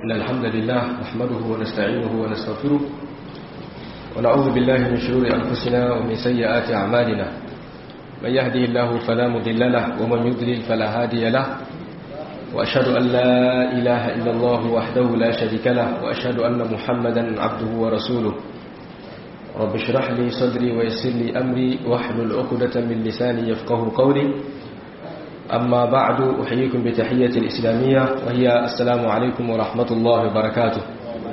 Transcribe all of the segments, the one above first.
إن الحمد لله نحمده ونستعينه ونستغفره ونعوذ بالله من شرور أنفسنا ومن سيئات أعمالنا من يهدي الله فلا مضل له ومن يضلل فلا هادي له وأشهد أن لا إله إلا الله وحده لا شريك له وأشهد أن محمدا عبده ورسوله رب اشرح لي صدري ويسر لي أمري واحلل عقدة من لساني يفقه قولي أما بعد أحييكم بتحية الإسلامية وهي السلام عليكم ورحمة الله وبركاته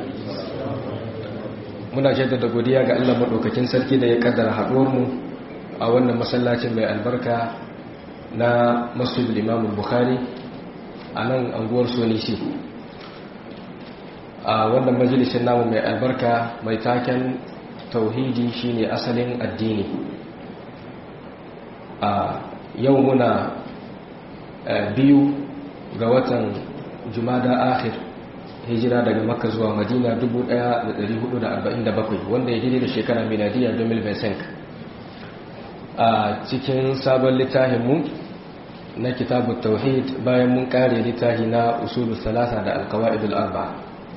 muna jaddada godiya ga Allah madaukakin sarki da ya kaddara haɗuwarmu a wannan masallacin mai albarka na Masjid Imam Bukhari a nan anguwar Sonisi a wannan majalisin namu mai albarka mai taken tauhidi shine asalin addini a yau muna biyu ga watan jumada akhir hijira daga makka zuwa madina 1447 wanda ya daidai da shekara miladiya 2025 a cikin sabon littafinmu na kitabu tauhid bayan mun kare littafi na usulu salasa da alkawa'idul arba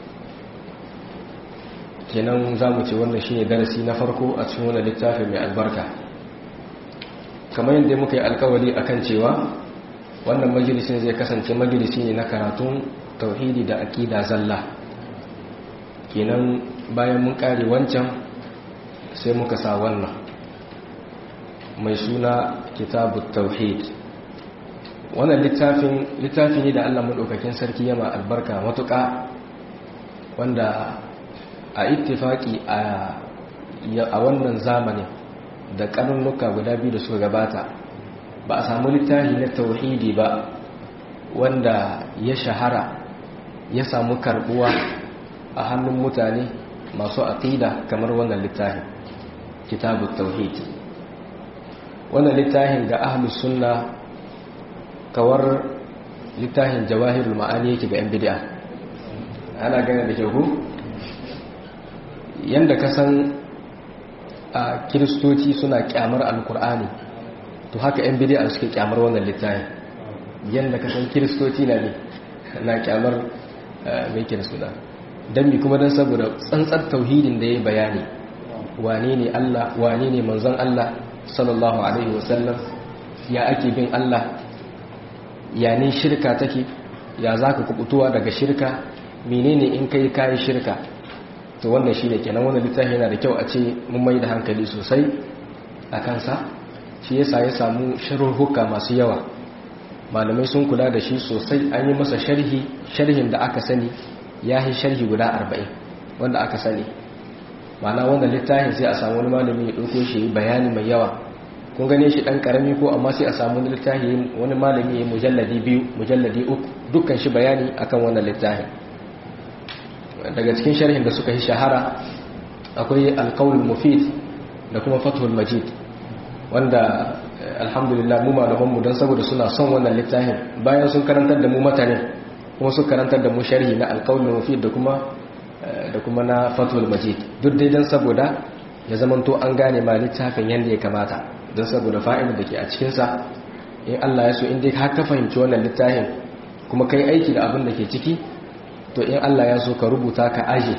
kenan za mu ce wannan shine darasi na farko a cikin wannan littafi mai albarka kamar yadda muka yi alkawari akan cewa wannan majalisin zai kasance majalisi ne na karatun tauhidi da aƙida zalla kenan bayan mun ƙare wancan sai muka sa wannan mai suna kitabu tauhid wannan littafin littafi ne da allah maɗaukakin sarki yama albarka matuƙa wanda a ittifaki a wannan zamanin da ƙarnuka guda biyu da suka gabata ba a samu littafi na tauhidi ba wanda ya shahara ya samu karbuwa a hannun mutane masu aqida kamar wannan littafin kitabu tauhid wannan littafin ga ahlus sunna kawar littafin jawahirul ma'ani yake ga yan bid'a ana gane da kyau yanda ka san a kiristoci suna kyamar alkur'ani to haka yan bid'a suke kyamar wannan littafin yanda ka san kiristoci na ne na kyamar mai kira suna don mi kuma don saboda tsantsar tauhidin da ya bayani wane ne Allah wane ne manzon Allah sallallahu alaihi wasallam ya ake bin Allah ya ne shirka take ya za ka kubutuwa daga shirka menene in kai kayi shirka to wannan shi ne kenan wannan littafi yana da kyau a ce mun mai da hankali sosai a kansa shi yasa ya samu sharhuka masu yawa malamai sun kula da shi sosai an yi masa sharhi sharhin da aka sani ya yi sharhi guda arba'in wanda aka sani mana wanda littafin sai a samu wani malami ya ɗauko shi bayani mai yawa kun gane shi ɗan ƙarami ko amma sai a samu wani littafi wani malami ya mujalladi biyu mujalladi uku dukkan shi bayani akan wannan littafin daga cikin sharhin da suka yi shahara akwai alkawul mufid da kuma fathul majid wanda alhamdulillah mu malamanmu don saboda suna son wannan littafin bayan sun karantar da mu matanin kuma sun karantar da mu sharhi na alƙawul mufid da kuma da kuma na fatul majid duk dai don saboda ya zamanto an gane ma littafin yadda ya kamata don saboda fa'idar da ke a cikinsa in Allah ya so in dai ka fahimci wannan littafin kuma kai aiki da abin da ke ciki to in Allah ya so ka rubuta ka aje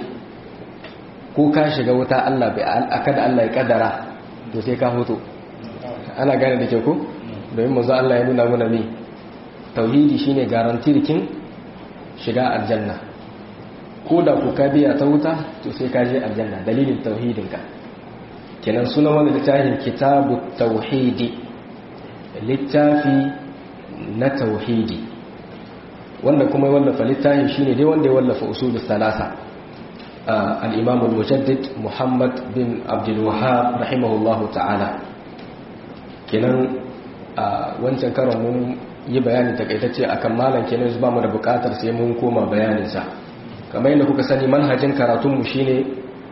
ko ka shiga wuta Allah bai akada Allah ya kaddara to sai ka hoto ana gane da kyau ko domin manzo Allah ya nuna mana ne tauhidi shine garantirkin shiga aljanna ko da ku ka biya ta wuta to sai ka je aljanna dalilin tauhidinka kenan suna wani littafin kitabu tauhidi littafi na tauhidi wanda kuma ya wallafa littafin shine dai wanda ya wallafa usul salasa al-imam al-mujaddid muhammad bin abdul wahhab rahimahullahu ta'ala kenan a wancan karon mun yi bayani takaitacce akan malam kenan ba mu da bukatar sai mun koma bayaninsa kamar yadda kuka sani manhajin karatunmu shine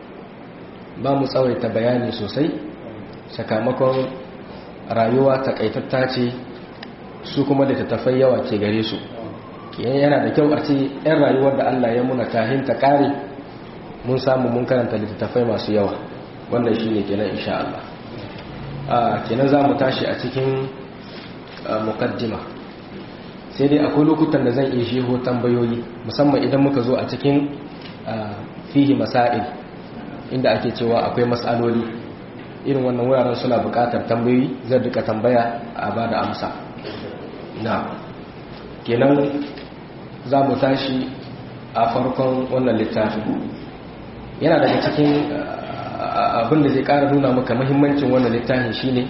ba mu tsawaita bayani sosai sakamakon rayuwa takaitatta ce su kuma da tattafai yawa ke gare su kenan yana da kyau a ce 'yan rayuwar da Allah ya muna kahin ta kare mun samu mun karanta littattafai masu yawa wannan shine kenan insha Allah kenan za mu tashi a cikin mukaddima sai sai dai akwai lokutan da zan iya sheho tambayoyi musamman idan muka zo a cikin fihi masail inda ake cewa akwai matsaloli irin wannan wuraren suna buƙatar tambayoyi zan rika tambaya a ba da amsa na kenan za mu tashi a farkon wannan littafin yana daga cikin abin da zai ƙara nuna maka mahimmancin wannan littafin shine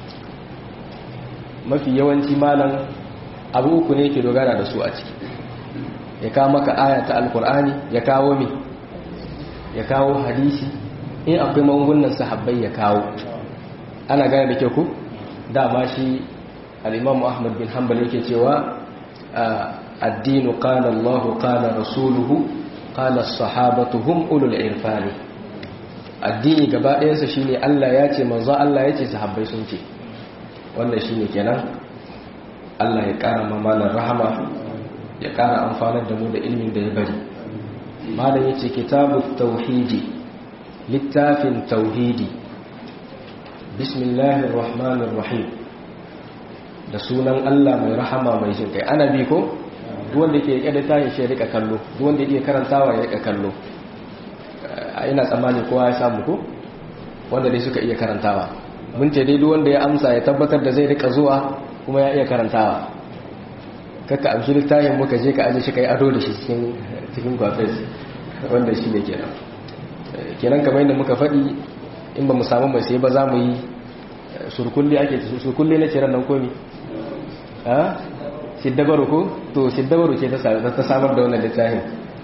mafi yawanci malam abu uku ne ke dogara da su a ciki ya kawo maka aya ta alkur'ani ya kawo mi ya kawo hadisi in akwai magungunan sahabbai ya kawo ana gane da ke ku dama shi al'imamu ahmad bin hanbal yake cewa addinu qala Allah qala rasuluhu qala sahabatu hum ulul irfani addini gaba ɗayansa shine Allah ya ce manzo Allah ya ce sahabbai sun ce wannan shine kenan Allah ya ƙara mamalar rahama ya ƙara amfanar da mu da ilmin da ya bari malam yace kitabu tauhidi littafin tauhidi bismillahir rahmanir rahim da sunan Allah mai rahama mai jin kai ana bi ko duk wanda yake rike da tayin shi rika kallo duk wanda yake karantawa ya rika kallo ina tsammani kowa ya samu ko wanda dai suka iya karantawa mun ce dai duk wanda ya amsa ya tabbatar da zai rika zuwa kuma ya iya karantawa kakka amshi littafin muka je ka aje shi kai ado da shi cikin cikin gwafes wanda shi ne kenan kenan kamar yadda muka faɗi in ba mu samu mai sai ba za mu yi surkulli ake surkulli na ciran nan komi a siddabaru ko to siddabaru ce ta samar da wannan littafin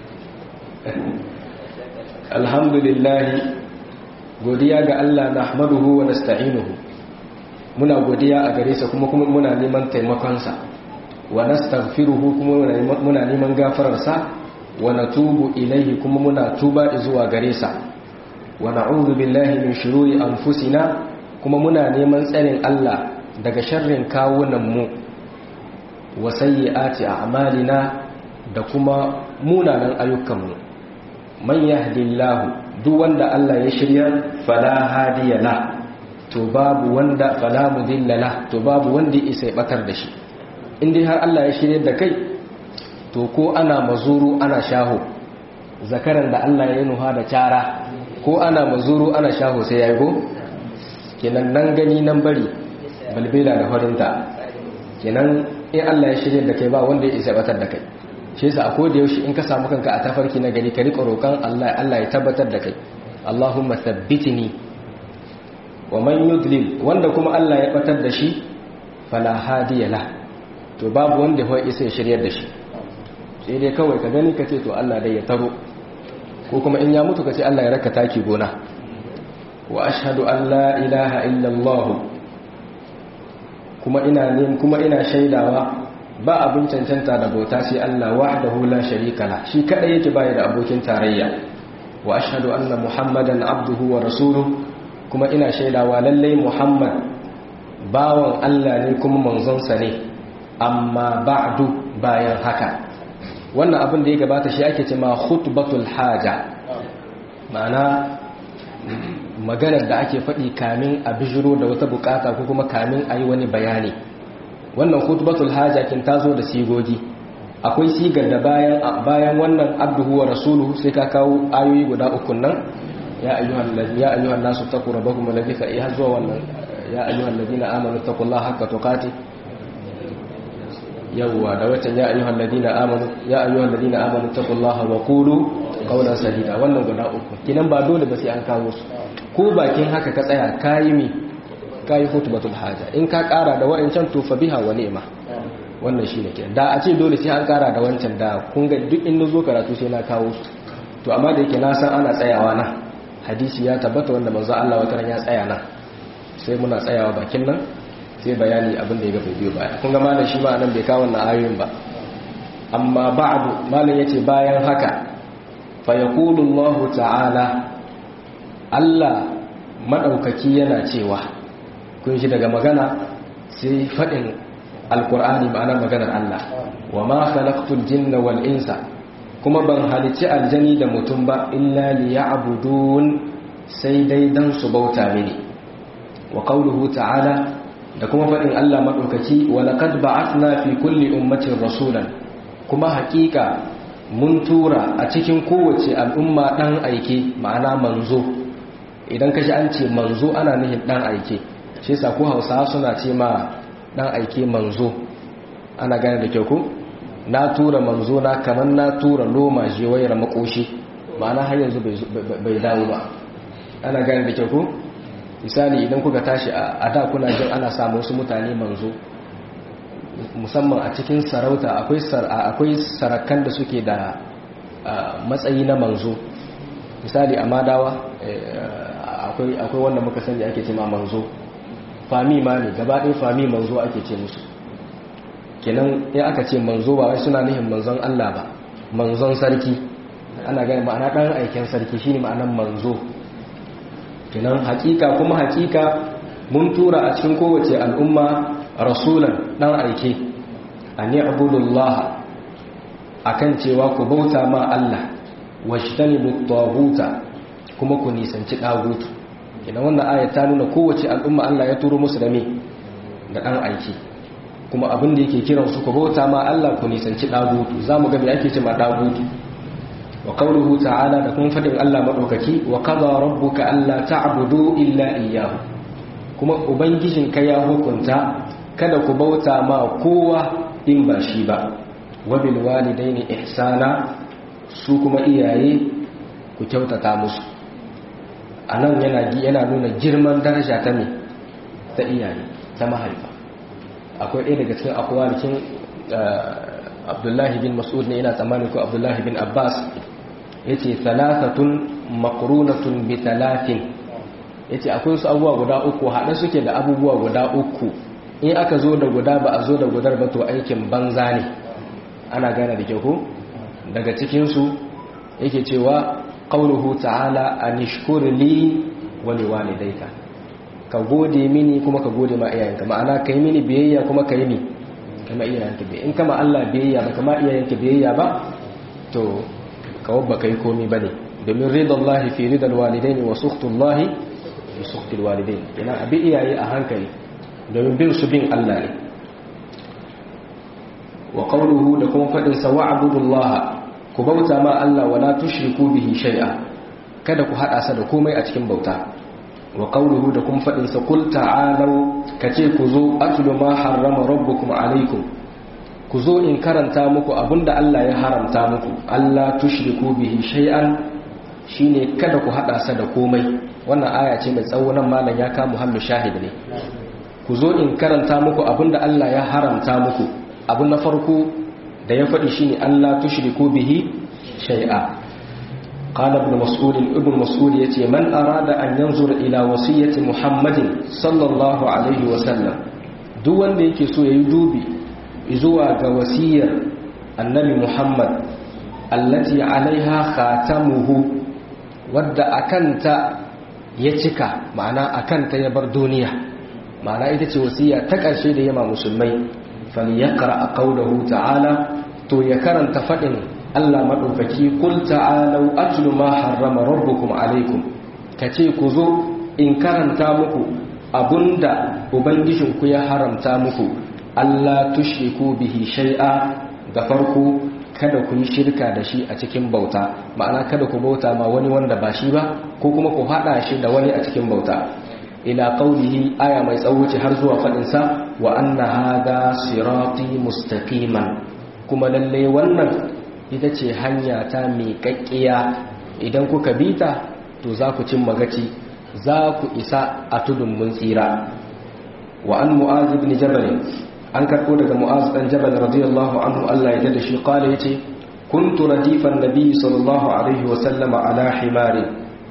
alhamdulillah godiya ga Allah nahmaduhu wa nasta'inuhu muna godiya a gare sa kuma kuma muna neman taimakonsa wa nastaghfiruhu kuma muna neman gafararsa wa natubu ilaihi kuma muna tuba zuwa gare sa wa na'udhu billahi min shururi anfusina kuma muna neman tsarin Allah daga sharrin kawunan mu wa sayyiati a'malina da kuma munanan ayyukan mu man yahdillahu duk wanda Allah ya shirya fala hadiya la to babu wanda fala mudilla la to babu wanda isa batar da shi in dai har Allah ya shirya da kai to ko ana mazuru ana shaho zakaran da Allah ya nuha da cara ko ana mazuru ana shaho sai ya go kenan nan gani nan bari balbela da horinta kenan in Allah ya shirya da kai ba wanda ya isa batar da kai shi yasa a koda yaushe in ka samu kanka a tafarki na gari ka rika roƙon Allah Allah ya tabbatar da kai Allahumma thabbitni wa man yudlil wanda kuma Allah ya batar da shi fala hadiya la to babu wanda ya isa ya shiryar da shi sai dai kawai ka gani ka ce to Allah dai ya taro ko kuma in ya mutu ka ce Allah ya raka taki gona wa ashhadu an la ilaha illa Allah kuma ina ne kuma ina shaidawa ba abin cancanta da bauta sai Allah wahdahu la sharika la shi kadai yake bai da abokin tarayya wa ashhadu anna muhammadan abduhu wa rasuluhu kuma ina shaidawa lalle muhammad bawan Allah ne kuma manzon sa ne amma ba'du bayan haka wannan abin da ya gabata shi ake cewa khutbatul haja ma'ana maganar da ake faɗi kamin a bijiro da wata bukata ko kuma kamin a yi wani bayani wannan khutbatul haja kin tazo da sigogi akwai sigar da bayan bayan wannan abduhu wa rasuluhu sai ka kawo ayoyi guda uku nan ya ayyuhal ya ayyuhan nasu taqu rabbakum alladhi ka iya zuwa wannan ya ayyuhal ladina amanu taqullaha haqqa tuqati yawwa da watan ya ayyuhal ladina amanu ya ayyuhal ladina amanu taqullaha wa qulu qawlan sadida wannan guda uku kinan ba dole ba sai an kawo su ko bakin haka ka tsaya kayi mi kayi khutbatul haja in ka kara da wa'ancan to fa biha wa ni'ma wannan shine ke da a ce dole sai an kara da wancan da kun ga duk in zo karatu sai na kawo su to amma da yake na san ana tsayawa na hadisi ya tabbata wanda manzo Allah wata ran ya tsaya nan sai muna tsayawa bakin nan sai bayani abin da ya gaba biyo baya kun ga malam shi ma nan bai kawo wannan ayoyin ba amma ba'du malam yace bayan haka fa yaqulu Allah ta'ala Allah madaukaki yana cewa kun shi daga magana sai fadin alqur'ani ma'ana maganar Allah wa ma khalaqtul jinna wal insa kuma ban halici aljani da mutum ba illa liya'budun sai dai dan su bauta mini wa qawluhu ta'ala da kuma faɗin Allah maɗaukaki walaqad ba'athna fi kulli ummatin rasulan kuma haƙiƙa mun tura a cikin kowace al'umma ɗan aike ma'ana manzo idan kashi an ce manzo ana nihin ɗan aike shi yasa ko Hausawa suna ce ma ɗan aike manzo ana gane da kyau ko na tura manzo na kamar na tura loma jewayar makoshi ma'ana har yanzu bai dawo ba ana gane da kyau ko misali idan kuka tashi a da kuna jin ana samu wasu mutane manzo musamman a cikin sarauta akwai sarakan da suke da matsayi na manzo misali a madawa akwai wanda muka sani ake ce ma manzo fami ma ne gabaɗin fami manzo ake ce musu kenan ya aka ce manzo ba wai suna nihin manzon Allah ba manzon sarki ana gani ma'ana ɗan aiken sarki shine ma'anan manzo kenan hakika kuma hakika mun tura a cikin kowace al'umma rasulan dan aike an ya'budullah akan cewa ku bauta ma Allah wajtanibu taghuta kuma ku nisanci dagutu kenan wannan ayat ta nuna kowace al'umma Allah ya turo musu da me da dan aike kuma abin da yake kiran su ku bauta ma Allah ku nisanci dagutu zamu ga me ake cewa dagutu wa qawluhu ta'ala da kuma fadin Allah madaukaki wa qada rabbuka alla ta'budu illa iyyahu kuma ubangijinka ya hukunta kada ku bauta ma kowa in ba shi ba wa bil walidaini ihsana su kuma iyaye ku kyautata musu anan yana yana nuna girman daraja ta me ta iyaye ta mahaifa akwai ɗaya daga cikin akwalikin Abdullahi bin Mas'ud ne ina tsammani ko Abdullahi bin Abbas yace thalathatun maqrunatun bi thalathin yace akwai su abubuwa guda uku hada suke da abubuwa guda uku in aka zo da guda ba a zo da gudar ba to aikin banza ne ana gane da kyau daga cikin su yake cewa qauluhu ta'ala anishkur li wa liwalidayka ka gode mini kuma ka gode ma iyayenka ma'ana kai mini biyayya kuma kai ni kama iyayenka biyayya in kama Allah biyayya ba kama iyayenka biyayya ba to kawabba kai komi bane domin ridallahi fi ridal walidaini wa sukhtullahi fi sukhtil walidain ina abi iyaye a hankali domin bin su bin Allah ne wa qawluhu da kuma fadin sa wa'budullaha ku bauta ma Allah wala tushriku bihi shay'a kada ku hada sa da komai a cikin bauta wa qawluhu da kuma fadin sa qul ta'alu kace ku zo atlu ma harrama rabbukum alaykum ku zo in karanta muku abinda Allah ya haramta muku Allah tushriku bihi shay'an shine kada ku hada sa da komai wannan aya ce mai tsawo nan malam ya kama muhammad shahid ne ku zo in karanta muku abinda Allah ya haramta muku abu na farko da ya faɗi shine Allah tushriku bihi shay'a qala ibn mas'ud ibn mas'ud yace man arada an yanzura ila wasiyyati muhammadin sallallahu alaihi wa sallam duk wanda yake so yayi dubi zuwa ga wasiyar annabi muhammad allati alaiha khatamuhu wadda akanta ya cika ma'ana akanta ya bar duniya ma'ana ita ce wasiya ta ƙarshe da yama musulmai falyaqra qawluhu ta'ala to ya karanta fadin Allah madaukaki kul ta'alu atlu ma harrama rabbukum alaikum kace ku zo in karanta muku abunda ubangijinku ya haramta muku Allah tushriku bihi shay'a da farko kada ku yi shirka da shi a cikin bauta ma'ana kada ku bauta ma wani wanda ba shi ba ko kuma ku hada shi da wani a cikin bauta ila qaulihi aya mai tsawo ce har zuwa fadin sa wa anna hadha sirati mustaqiman kuma lalle wannan ita ce hanya ta miƙaƙƙiya idan kuka bita to za ku cin magaci za ku isa a tudun mun tsira wa an mu'az ibn jabal an karɓo daga mu'az ɗan jabal radiyallahu anhu Allah ya da shi kala yace kuntu radifan nabi sallallahu alaihi wa sallama ala himari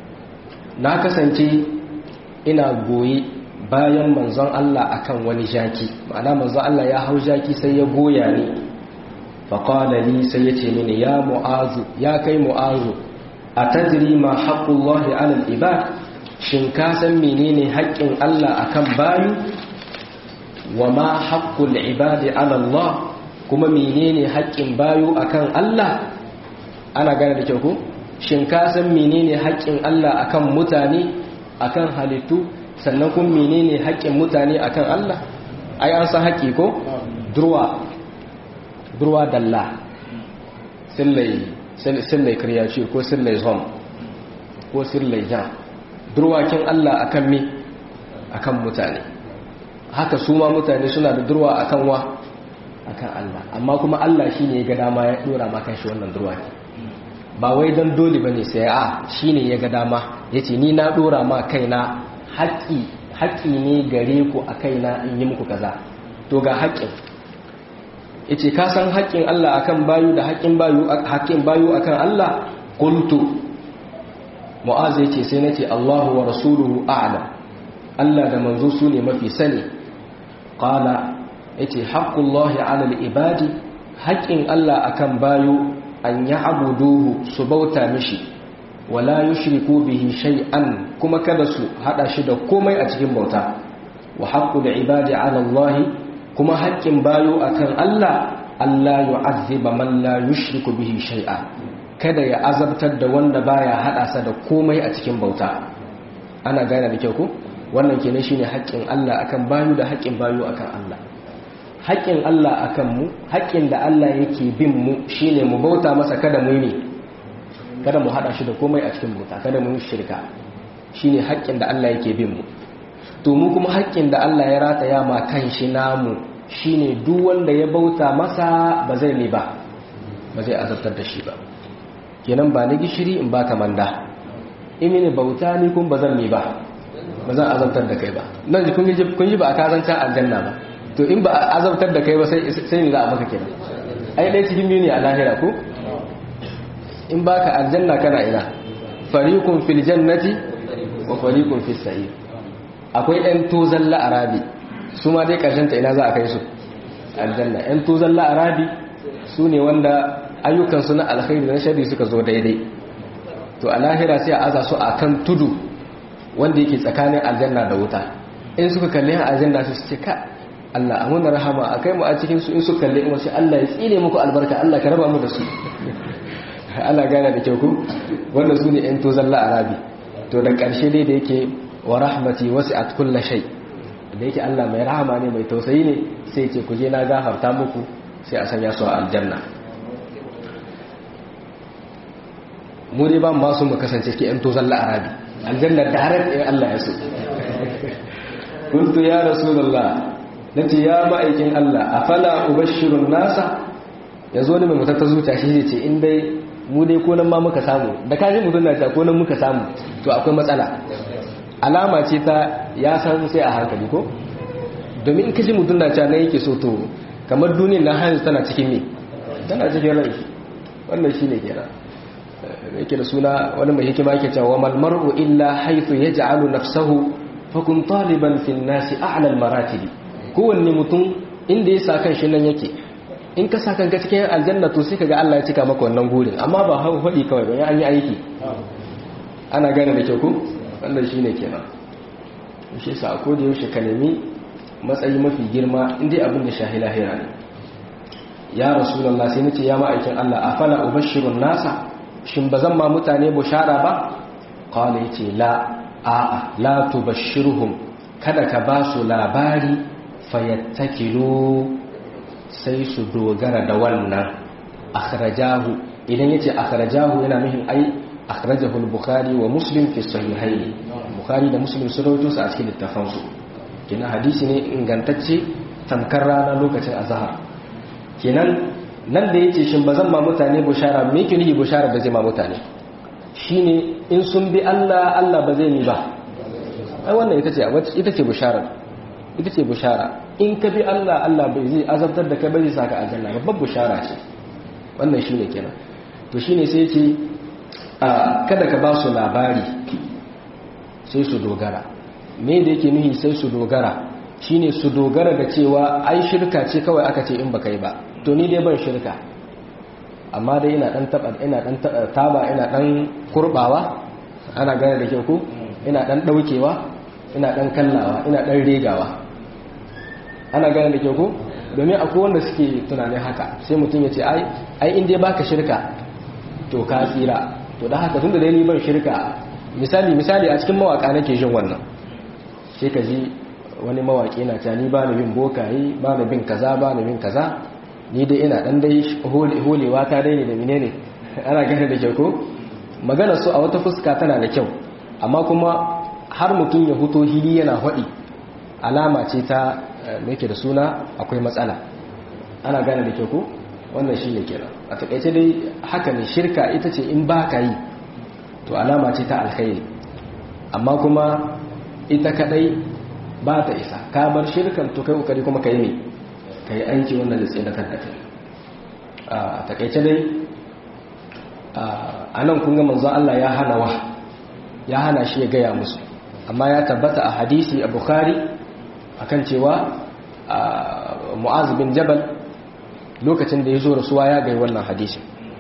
na kasance ina goyi bayan manzon Allah akan wani jaki ma'ana manzon Allah ya hau jaki sai ya goya ni fa qala li sai yace mini ya mu'azu ya kai mu'azu atadri ma haqqullahi ala al-ibad shin ka san menene haƙƙin Allah akan bayu wa ma haƙƙul ibadi ala Allah kuma menene haƙƙin bayo akan Allah ana gane da kyau ko shin ka san menene haƙƙin Allah akan mutane akan halittu sannan kuma menene haƙƙin mutane akan Allah ai an san haƙƙi ko durwa durwa dalla sillai kriyaci ko sillai zom ko sillai jan durwakin Allah akan mi akan mutane haka su ma mutane suna da durwa akan wa akan Allah amma kuma Allah shine ya ga dama ya dora ma kan shi wannan durwa ba wai dan dole bane sai a shine ya ga dama yace ni na dora ma kaina haƙƙi haƙƙi ne gare ku a kaina in yi muku kaza to ga haƙƙin yace ka san haƙƙin Allah akan bayu da haƙƙin bayu haƙƙin bayu akan Allah qultu mu'az yace sai nace Allahu wa rasuluhu a'lam Allah da manzo su ne mafi sani qala yace haqqullahi 'ala al-ibadi haƙƙin Allah akan bayu an ya'buduhu su bauta mishi wala yushriku bihi shay'an kuma kada su hada shi da komai a cikin bauta wa haqqul ibadi 'ala Allah kuma haƙƙin bayu akan Allah Allah yu'azziba man la yushriku bihi shay'a kada ya azabtar da wanda baya hada sa da komai a cikin bauta ana gane da kyau ko wannan kenan shine haƙƙin Allah akan bayu da haƙƙin bayu akan Allah haƙƙin Allah akan mu haƙƙin da Allah yake bin mu shine mu bauta masa kada mu yi kada mu hada shi da komai a cikin bauta kada mu yi shirka shine haƙƙin da Allah yake bin mu to mu kuma haƙƙin da Allah ya rataya ma kan shi namu shine duk wanda ya bauta masa ba zai ne ba ba zai azabtar da shi ba kenan ba ni gishiri in baka manda imini bauta ni kun ba zan ne ba ba zan azabtar da kai ba nan kun yi kun yi ba a kazancan aljanna ba to in ba a azabtar da kai ba sai sai ne za a maka kenan ai dai cikin biyu ne a lahira ko in baka aljanna kana ina fariqun fil jannati wa fariqun fis sa'ir akwai ɗan tozan la'arabi su ma dai ƙarshen ta ina za a kai su aljanna ɗan tozan la'arabi su ne wanda ayyukansu na alkhairi na shari suka zo daidai to a lahira sai a aza su a kan tudu wanda yake tsakanin aljanna da wuta in suka kalli aljanna su ce ka Allah a muna rahama a kai mu a cikin su in su kalli in wasu Allah ya tsine muku albarka Allah ka raba mu da su Allah gane da kyau ku wanda su ne ɗan tozan la'arabi to da ƙarshe dai da yake wa rahmati wasi'at kulli shay da yake Allah mai rahama ne mai tausayi ne sai ce ku je na gafarta muku sai a sanya su a aljanna mu dai ba mu masu mu kasance ke yan tozan la'arabi aljanna da harar ɗaya Allah ya so kuntu ya rasulullah nace ya ma'aikin Allah afala ubashshirun nasa yazo ne mai mutar ta zuciya shi zai ce in dai mu dai ko nan ma muka samu da kaji mutun na ta ko nan muka samu to akwai matsala alama ce ta ya san sai a hankali ko domin in kaji mutum na ca na yake so to kamar duniyar na hanzu tana cikin ne tana cikin rai wannan shi ne kenan yake da suna wani mai hikima yake cewa mal mar'u illa haythu yaj'alu nafsahu fa kun taliban fi nasi a'la al maratibi kowanne mutum inda ya sa kan shi nan yake in ka sa kanka cikin aljanna to sai kaga Allah ya cika maka wannan gurin amma ba haɗi kawai ba an yi aiki ana gane da kyau ko wannan shine kenan shi sa ko da yaushe ka nemi matsayi mafi girma inda abin da shahi lahira ne ya rasulullah sai nace ya ma'aikin Allah afala ubashirun nasa shin bazan ma mutane bushara ba qala yace la a'a la tubashshirhum kada ka ba su labari fayattakilu sai su dogara da wannan akhrajahu idan yace akhrajahu yana nufin ai akhrajahu al-bukhari wa muslim fi sahihayn bukhari da muslim sun rawaito su a cikin littafan su kina hadisi ne ingantacce tamkar rana lokacin azhar kenan nan da yace shin bazan ma mutane bushara me yake nihi bushara da zai ma mutane shine in sun bi Allah Allah ba zai ni ba ai wannan ita ce ita ce bushara ita ce bushara in ka bi Allah Allah bai zai azabtar da kai bai zai saka aljanna babbar bushara ce wannan shine kenan to shine sai ce kada ka ba su labari sai su dogara me da yake nuhi sai su dogara shine su dogara da cewa ai shirka ce kawai aka ce in baka yi ba to ni dai ban shirka amma dai ina dan taba ina dan taba ina dan kurbawa ana gane da kyau ko ina dan daukewa ina dan kallawa ina dan regawa ana gane da kyau ko domin akwai wanda suke tunanin haka sai mutum ya ce ai ai in dai baka shirka to ka tsira to da haka tunda dai ni ban shirka misali misali a cikin mawaka nake jin wannan sai ka ji wani mawaƙi na ta ni ba na bin bokaye ba na bin kaza ba na bin kaza ni dai ina ɗan dai holewa ta dai ne da mine ne ana gane da kyau ko magana su a wata fuska tana da kyau amma kuma har mutum ya huto hili yana haɗi alama ce ta meke da suna akwai matsala ana gane da kyau ko wannan shi ne kenan a takaice dai haka ne shirka ita ce in ba ka yi to alama ce ta alkhairi amma kuma ita kadai ba ta isa ka bar shirkan to kai kokari kuma kai ne kai aiki wanda zai tsaye da kanka a takaice dai a nan kun ga manzo Allah ya hana wa ya hana shi ya gaya musu amma ya tabbata a hadisi a bukhari akan cewa mu'az bin jabal lokacin da ya zo rasuwa ya gai wannan hadisi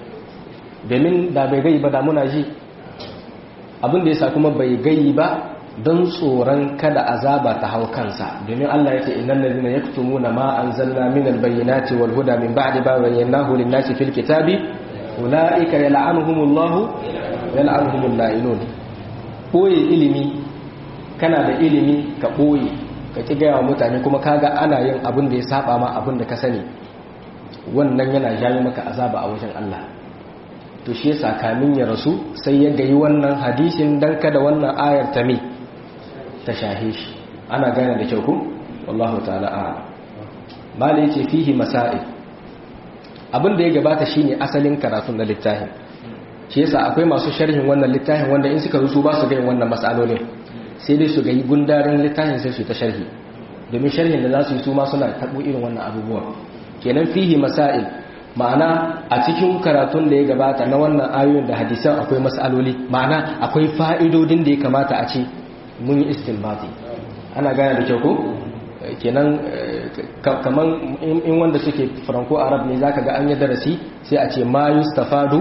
domin da bai gai ba da muna ji abin da ya sa kuma bai gai ba don tsoron kada azaba ta hau kansa domin Allah ya ce innal ladina yaktumuna ma anzalna minal bayyinati wal huda min ba'di ma bayyanahu lin-nasi fil kitabi ulaika yal'anuhumullahu yal'anuhumul la'inun boye ilimi kana da ilimi ka boye ka ki gaya wa mutane kuma kaga ana yin abin da ya saba ma abin da ka sani wannan yana jawo maka azaba a wajen Allah to shi yasa kamin ya rasu sai ya gayi wannan hadisin dan kada wannan ayar ta mi ta shahe shi ana gane da kyau ku wallahu ta'ala a'lam mali yace fihi masail abin da ya gabata shine asalin karatun da littafin shi yasa akwai masu sharhin wannan littafin wanda in suka rusu ba su ga wannan masalolin sai dai su ga gundarin littafin sai su ta sharhi domin sharhin da za su yi su ma suna tabo irin wannan abubuwan kenan fihi masail ma'ana a cikin karatun da ya gabata na wannan ayoyin da hadisan akwai masaloli ma'ana akwai fa'idodin da ya kamata a ce mun yi istinbati ana gane da kyau ko kenan kaman in wanda suke franco arab ne zaka ga an yi darasi sai a ce ma yustafadu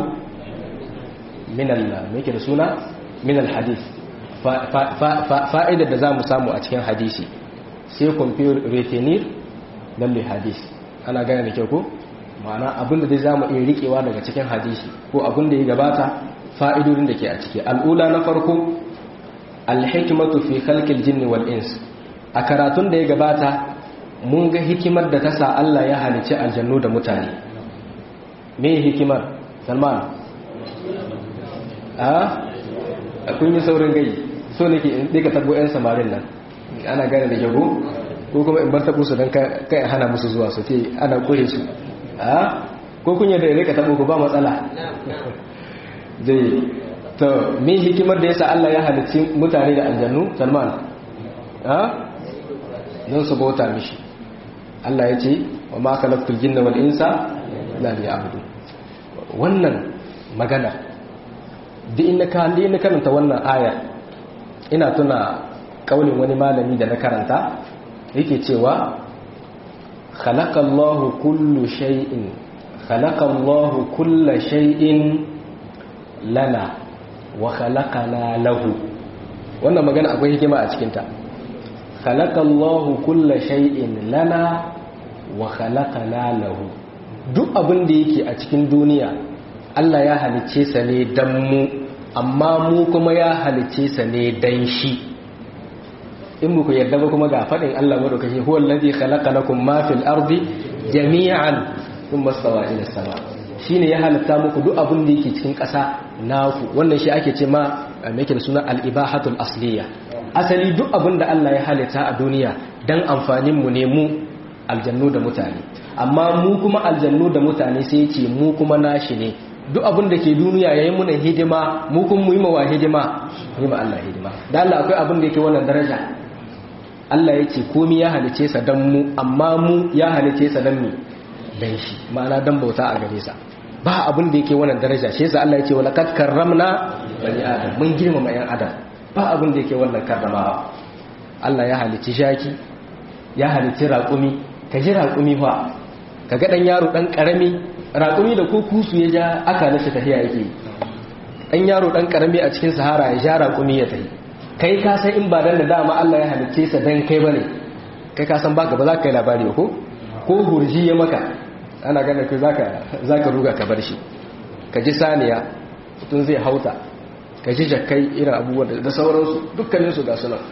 min al me da suna min al hadith fa'idar da zamu samu a cikin hadisi sai compare retenir lalle hadisi ana gane da kyau ko ma'ana abinda dai zamu iya rikewa daga cikin hadisi ko abinda ya gabata fa'idodin da ke a ciki al'ula na farko alhikmatu fi khalqil jinni wal ins a karatun da ya gabata mun ga hikimar da ta sa Allah ya halice aljannu da mutane me hikimar Salman a kun yi saurin gai so nake in dika tabo yan samarin nan ana gane da jago ko kuma in bar tabo su dan kai hana musu zuwa su ce ana kure su a ko kun yadda ya rika tabo ku ba matsala zai to me hikimar da yasa Allah ya halicci mutane da aljannu Salman ha don su bauta mishi Allah ya ce wa ma khalaqtul jinna wal insa illa liya'budun wannan magana duk inda ka inda karanta wannan aya ina tuna kaulin wani malami da na karanta yake cewa khalaqallahu kullu shay'in khalaqallahu kulla shay'in lana wa khalaqana lahu wannan magana akwai hikima a cikinta khalaqallahu kulla shay'in lana wa khalaqana lahu duk abin da yake a cikin duniya Allah ya halicce sa ne dan mu amma mu kuma ya halicce sa ne dan shi in muku yarda ba kuma ga fadin Allah madaukaki huwa allazi khalaqa lakum ma fil ardi jami'an thumma stawa ila sama shine ya halitta muku duk abin da yake cikin ƙasa naku wannan shi ake ce ma me yake da suna al-ibahatul asliya asali duk abin da Allah ya halitta a duniya dan amfanin mu ne mu aljannu da mutane amma mu kuma aljannu da mutane sai ce mu kuma nashi ne duk abin da ke duniya yayin muna hidima mu kun mu yi mawa hidima mu ma Allah hidima da Allah akwai abin da yake wannan daraja Allah ya ce komai ya halice sa dan mu amma mu ya halice sa dan mu dan shi ma'ana dan bauta a gare sa ba abin da yake wannan daraja shi yasa Allah ya ce walaqad karramna bani adam mun girmama yan adam ba abin da yake wannan karramawa Allah ya halici shaki ya halici raƙumi ka ji raƙumi fa ka ga ɗan yaro ɗan ƙarami raƙumi da ko kusu ya ja aka nashi tafiya yake ɗan yaro ɗan ƙarami a cikin sahara ya ja raƙumi ya tafi kai ka san in ba dan da dama Allah ya halicce sa dan kai bane kai ka san baka ba za ka yi labari ko ko hurji ya maka ana ganin kai zaka zaka ruga ka bar shi ka ji saniya mutum zai hauta ka ji jakkai irin abubuwan da sauransu dukkaninsu ga sunan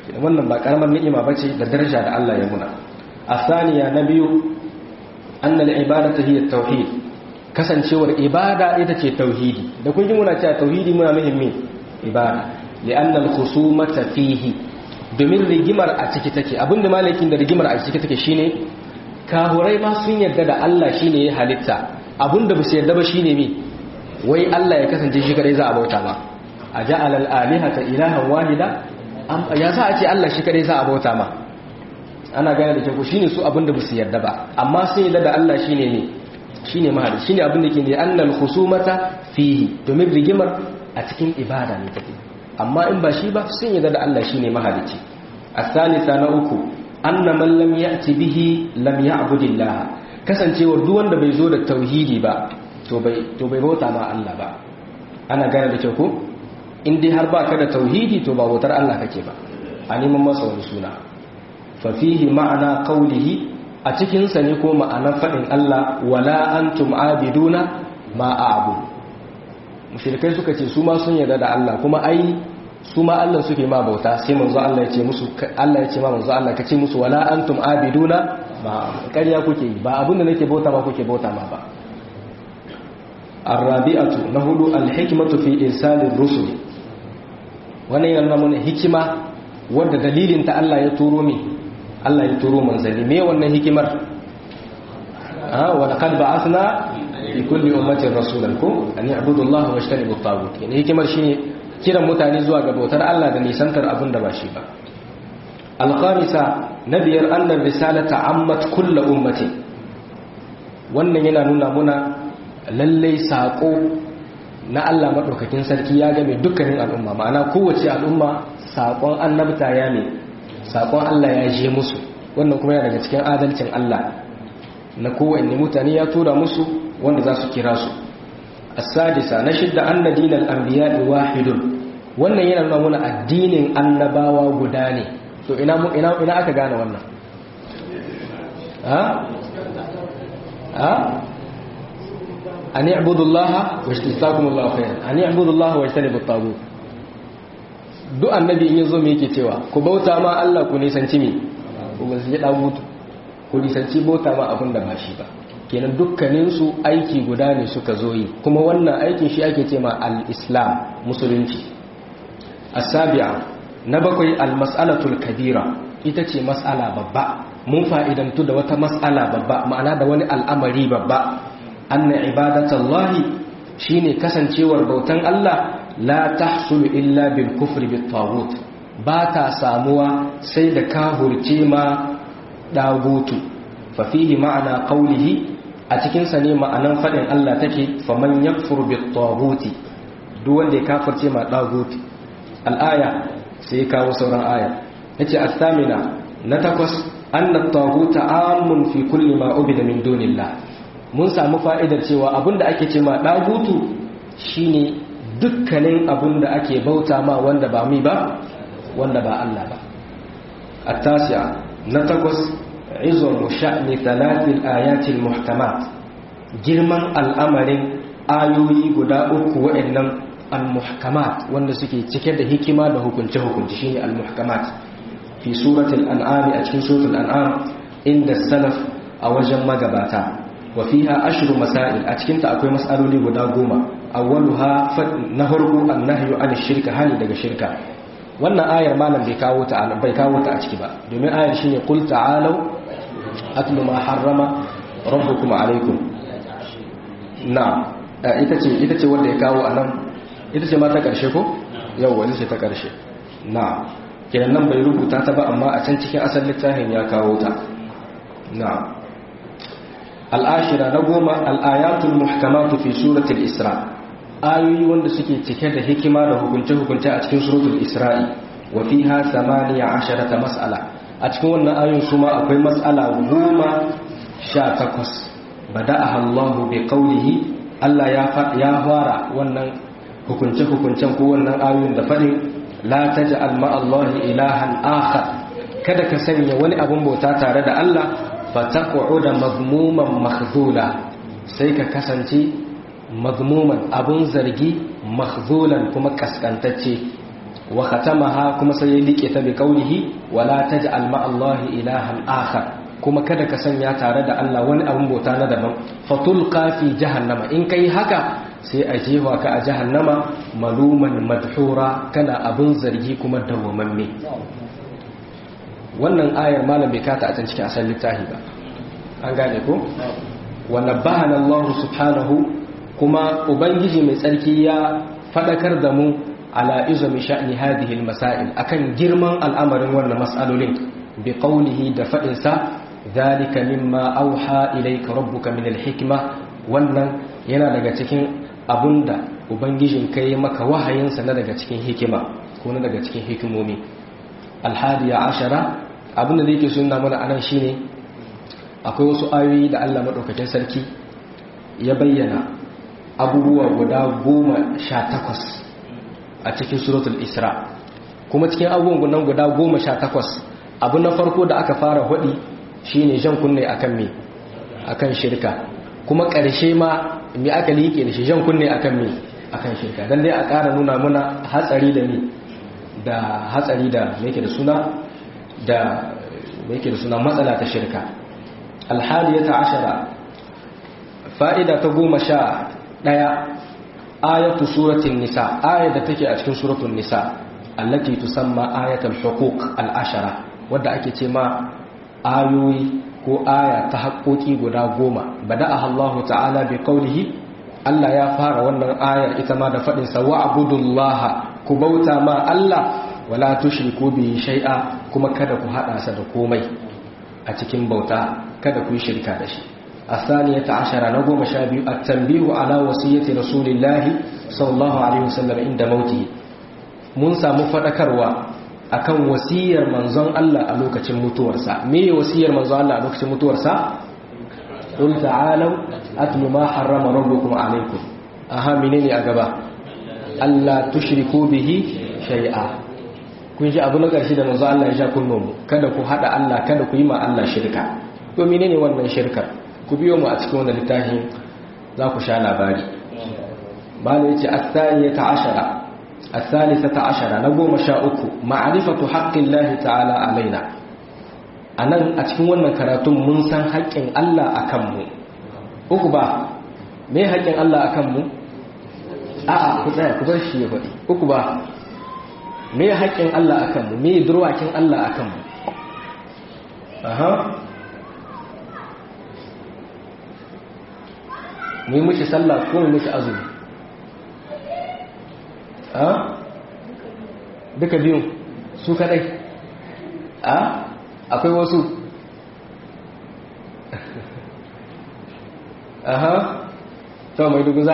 wannan ba karamar ni'ima bace da daraja da Allah ya muna asaniya na biyu annal ibadatu hiya tauhid kasancewar ibada ita ce tauhidi da kun ji muna cewa tauhidi muna muhimmi ibada li'anna al-khusumata fihi domin rigimar a ciki take abinda malakin da rigimar a ciki take shine kahurai ma sun yarda da Allah shine ya halitta abinda ba su yarda ba shine me wai Allah ya kasance shi kadai za a bauta ma a ja'ala al-alihata ilahan wahida ya sa a ce Allah shi kadai za a bauta ma ana gane da kyau shine su abinda ba su yarda ba amma sun yarda da Allah shine ne shine mahali shine abin da ke ne annal khusumata fihi domin rigimar a cikin ibada ne take amma in ba shi ba sun yarda da Allah shine mahalici as-salisa na uku anna man lam ya'ti bihi lam ya'budillah kasancewar duk wanda bai zo da tauhidi ba to bai to bai bauta ma Allah ba ana gane da kyau ko in dai har baka da tauhidi to ba bautar Allah kake ba a neman masa wani suna fa fihi ma'ana qawlihi a cikinsa ne ko ma'anar faɗin Allah wala antum abiduna ma a'budu mushrikai suka ce su ma sun yarda da Allah kuma ai su ma Allah suke ma bauta sai manzo Allah ya ce musu Allah ya ce ma manzo Allah ka ce musu wala antum abiduna ba ƙarya kuke yi ba abinda nake bauta ma kuke bauta ma ba arabi'atu na hudu alhikmatu fi irsalir rusul wannan yana mana hikima wanda dalilin ta Allah ya turo mi Allah ya turo manzanni me wannan hikimar ah wa laqad ba'athna fi kulli ummatin rasulan ko an ya'budu Allah wa yajtanibu at-taghut ne hikimar shine kiran mutane zuwa ga bautar Allah da nisantar abin da ba shi ba al-khamisa nabiyar anna risalata ammat kullu ummati wannan yana nuna muna lalle sako na Allah madaukakin sarki ya game dukkanin al'umma ma'ana kowace al'umma sakon annabta ya ne sakon Allah ya je musu wannan kuma yana daga cikin adalcin Allah na kowanne mutane ya tura musu wanda za su kira su as-sadisa na shidda anna dinal anbiya'i wahidun wannan yana nuna mana addinin annabawa guda ne to ina ina ina aka gane wannan ha ha an i'budu Allah wa ijtazakumullahu khairan an i'budu Allah wa ijtanibu at-taghut duk annabi in yazo me yake cewa ku bauta ma Allah ku nisanci me ku nisanci dagutu ku nisanci bauta ma abin da ba shi ba kenan dukkanin su aiki guda ne suka zo yi kuma wannan aikin shi ake ce ma al-islam musulunci as-sabi'a na bakwai al-mas'alatul kabira ita ce mas'ala babba mun fa'idantu da wata mas'ala babba ma'ana da wani al'amari babba anna ibadatallahi shine kasancewar bautan Allah la tahsulu illa bil kufri bit taghut ba ta samuwa sai da kahurce ma dagutu fa fihi ma'ana qawlihi a cikin sa ne ma'anan fadin Allah take faman yakfur bit taghuti duk wanda ya kafirce ma daguti al-aya sai kawo sauran aya yace as-samina na takwas anna at-taghuta amun fi kulli ma ubida min dunillah mun samu fa'idar cewa abinda ake ce ma dagutu shine dukkanin abin da ake bauta ma wanda ba mi ba wanda ba Allah ba at-tasi'a na takwas izon sha'ni talatil ayatil muhkamat girman al'amarin ayoyi guda uku wa'annan al-muhkamat wanda suke cike da hikima da hukunce hukunci shine al-muhkamat fi suratul an'am a cikin suratul an'am inda salaf a wajen magabata wa fiha ashru masail a cikin ta akwai mas'aloli guda goma awwaluha na farko annahyu an shirka hani daga shirka wannan ayar malam bai kawo ta bai kawo ta a ciki ba domin ayar shine qul ta'alu atlu ma harrama rabbukum alaykum na ita ce ita ce wanda ya kawo anan ita ce ma ta karshe ko yawa ita ce ta karshe na kenan nan bai rubuta ta ba amma a can cikin asalin littafin ya kawo ta na al'ashira na goma al'ayatul muhkamatu fi suratul isra ayoyi wanda suke cike da hikima da hukunce-hukunce a cikin suratul isra'i wa fiha samaniya asharata mas'ala a cikin wannan ayoyin su ma akwai mas'ala goma sha takwas bada'aha Allahu bi qawlihi Allah ya ya fara wannan hukunce-hukuncen ko wannan ayoyin da fadin la taj'al ma Allahi ilahan akhar kada ka sanya wani abun bauta tare da Allah fataƙu'uda mazmuman mahzula sai ka kasance mazmuman abun zargi mahzulan kuma kaskantacce wa khatamaha kuma sai ya liƙe ta bi qawlihi wala taj'al ma Allah ilahan akhar kuma kada ka sanya tare da Allah wani abin bauta na daban fatulqa fi jahannama in kai haka sai a jewa ka a jahannama maluman madhura kana abin zargi kuma dawwamamme wannan ayar malam bai kata a can cikin asalin littafi ba an gane ko wa nabbahana Allah subhanahu kuma ubangiji mai tsarki ya fadakar da mu ala izami sha'ni hadhihi almasail akan girman al'amarin wannan mas'alolin bi qawlihi da fadin sa dhalika mimma auha ilayka rabbuka min alhikma wannan yana daga cikin abunda ubangijin kai maka wahayin sa na daga cikin hikima ko na daga cikin hikimomi alhadiya ashara abinda da yake sunna mana anan shine akwai wasu ayoyi da Allah madaukakin sarki ya bayyana abubuwa guda goma sha takwas a cikin suratul isra kuma cikin abubuwan nan guda goma sha takwas abu na farko da aka fara hudi shine jan kunne akan me akan shirka kuma ƙarshe ma me aka liƙe da shi jan kunne akan me akan shirka dan dai a ƙara nuna muna hatsari da me da hatsari da me yake da suna da me yake da suna matsala ta shirka alhadiyata ashara fa'ida ta goma sha ɗaya ayatu suratul nisa ayat da take a cikin suratul nisa allati tusamma ayatul huquq al-ashara wadda ake ce ma ayoyi ko aya ta haƙoƙi guda goma bada'a Allah ta'ala bi qawlihi Allah ya fara wannan ayar ita ma da faɗin sa wa'budullaha ku bauta ma Allah wala tushriku bi shay'a kuma kada ku hada sa da komai a cikin bauta kada ku yi shirka da shi الثانية عشر نقوم شابي التنبيه على وصية رسول الله صلى الله عليه وسلم عند موته منسى مفدكروا akan wasiyar manzon Allah a lokacin mutuwarsa me wasiyar manzon Allah a lokacin mutuwarsa qul ta'alu atlu ma harrama rabbukum alaykum aha menene a gaba Allah tushriku bihi shay'a kun ji abu na karshe da manzon Allah ya ja kunno mu kada ku hada Allah kada ku yi ma Allah shirka to menene wannan shirkar ku biyo mu a cikin wannan littafin za ku sha labari bala yace as-saniyata ashara as-salisata ashara na goma sha uku ma'rifatu haqqillahi ta'ala alaina anan a cikin wannan karatun mun san haƙƙin Allah akan mu uku ba me haƙƙin Allah akan mu a'a ku tsaya ku bar shi ya faɗi uku ba me haƙƙin Allah akan mu me durwakin Allah akan mu aha mu yi mishi sallah ko mu mishi azumi a duka biyun su kadai a akwai wasu aha to mai duguza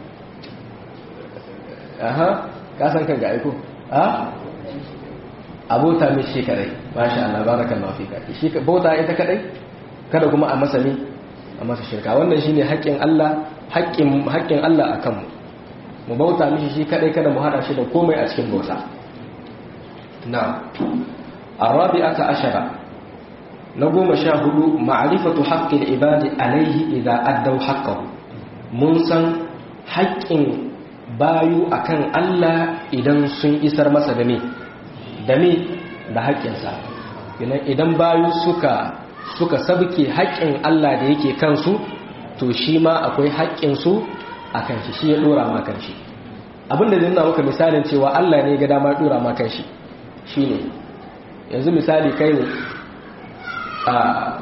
aha kasan kan ga aiko a abota mai shi kadai masha Allah barakallahu fika shi bauta ita kadai kada kuma a masani a masa shirka wannan shine haƙƙin Allah haƙƙin haƙƙin Allah akan mu mu bauta mishi shi kadai kada mu hada shi da komai a cikin bauta na arabi'ata ashara na goma sha hudu ma'rifatu haqqil ibadi alaihi idza addaw haqqahu mun san haƙƙin bayu akan Allah idan sun isar masa da me da me da haƙƙinsa idan bayu suka suka sabke haƙƙin Allah da yake kansu to shi ma akwai haƙƙinsu a kan shi shi ya ɗora ma kan shi abinda zai nuna maka misalin cewa Allah ne ga dama ɗora ma kan shi shi ne yanzu misali kai ne a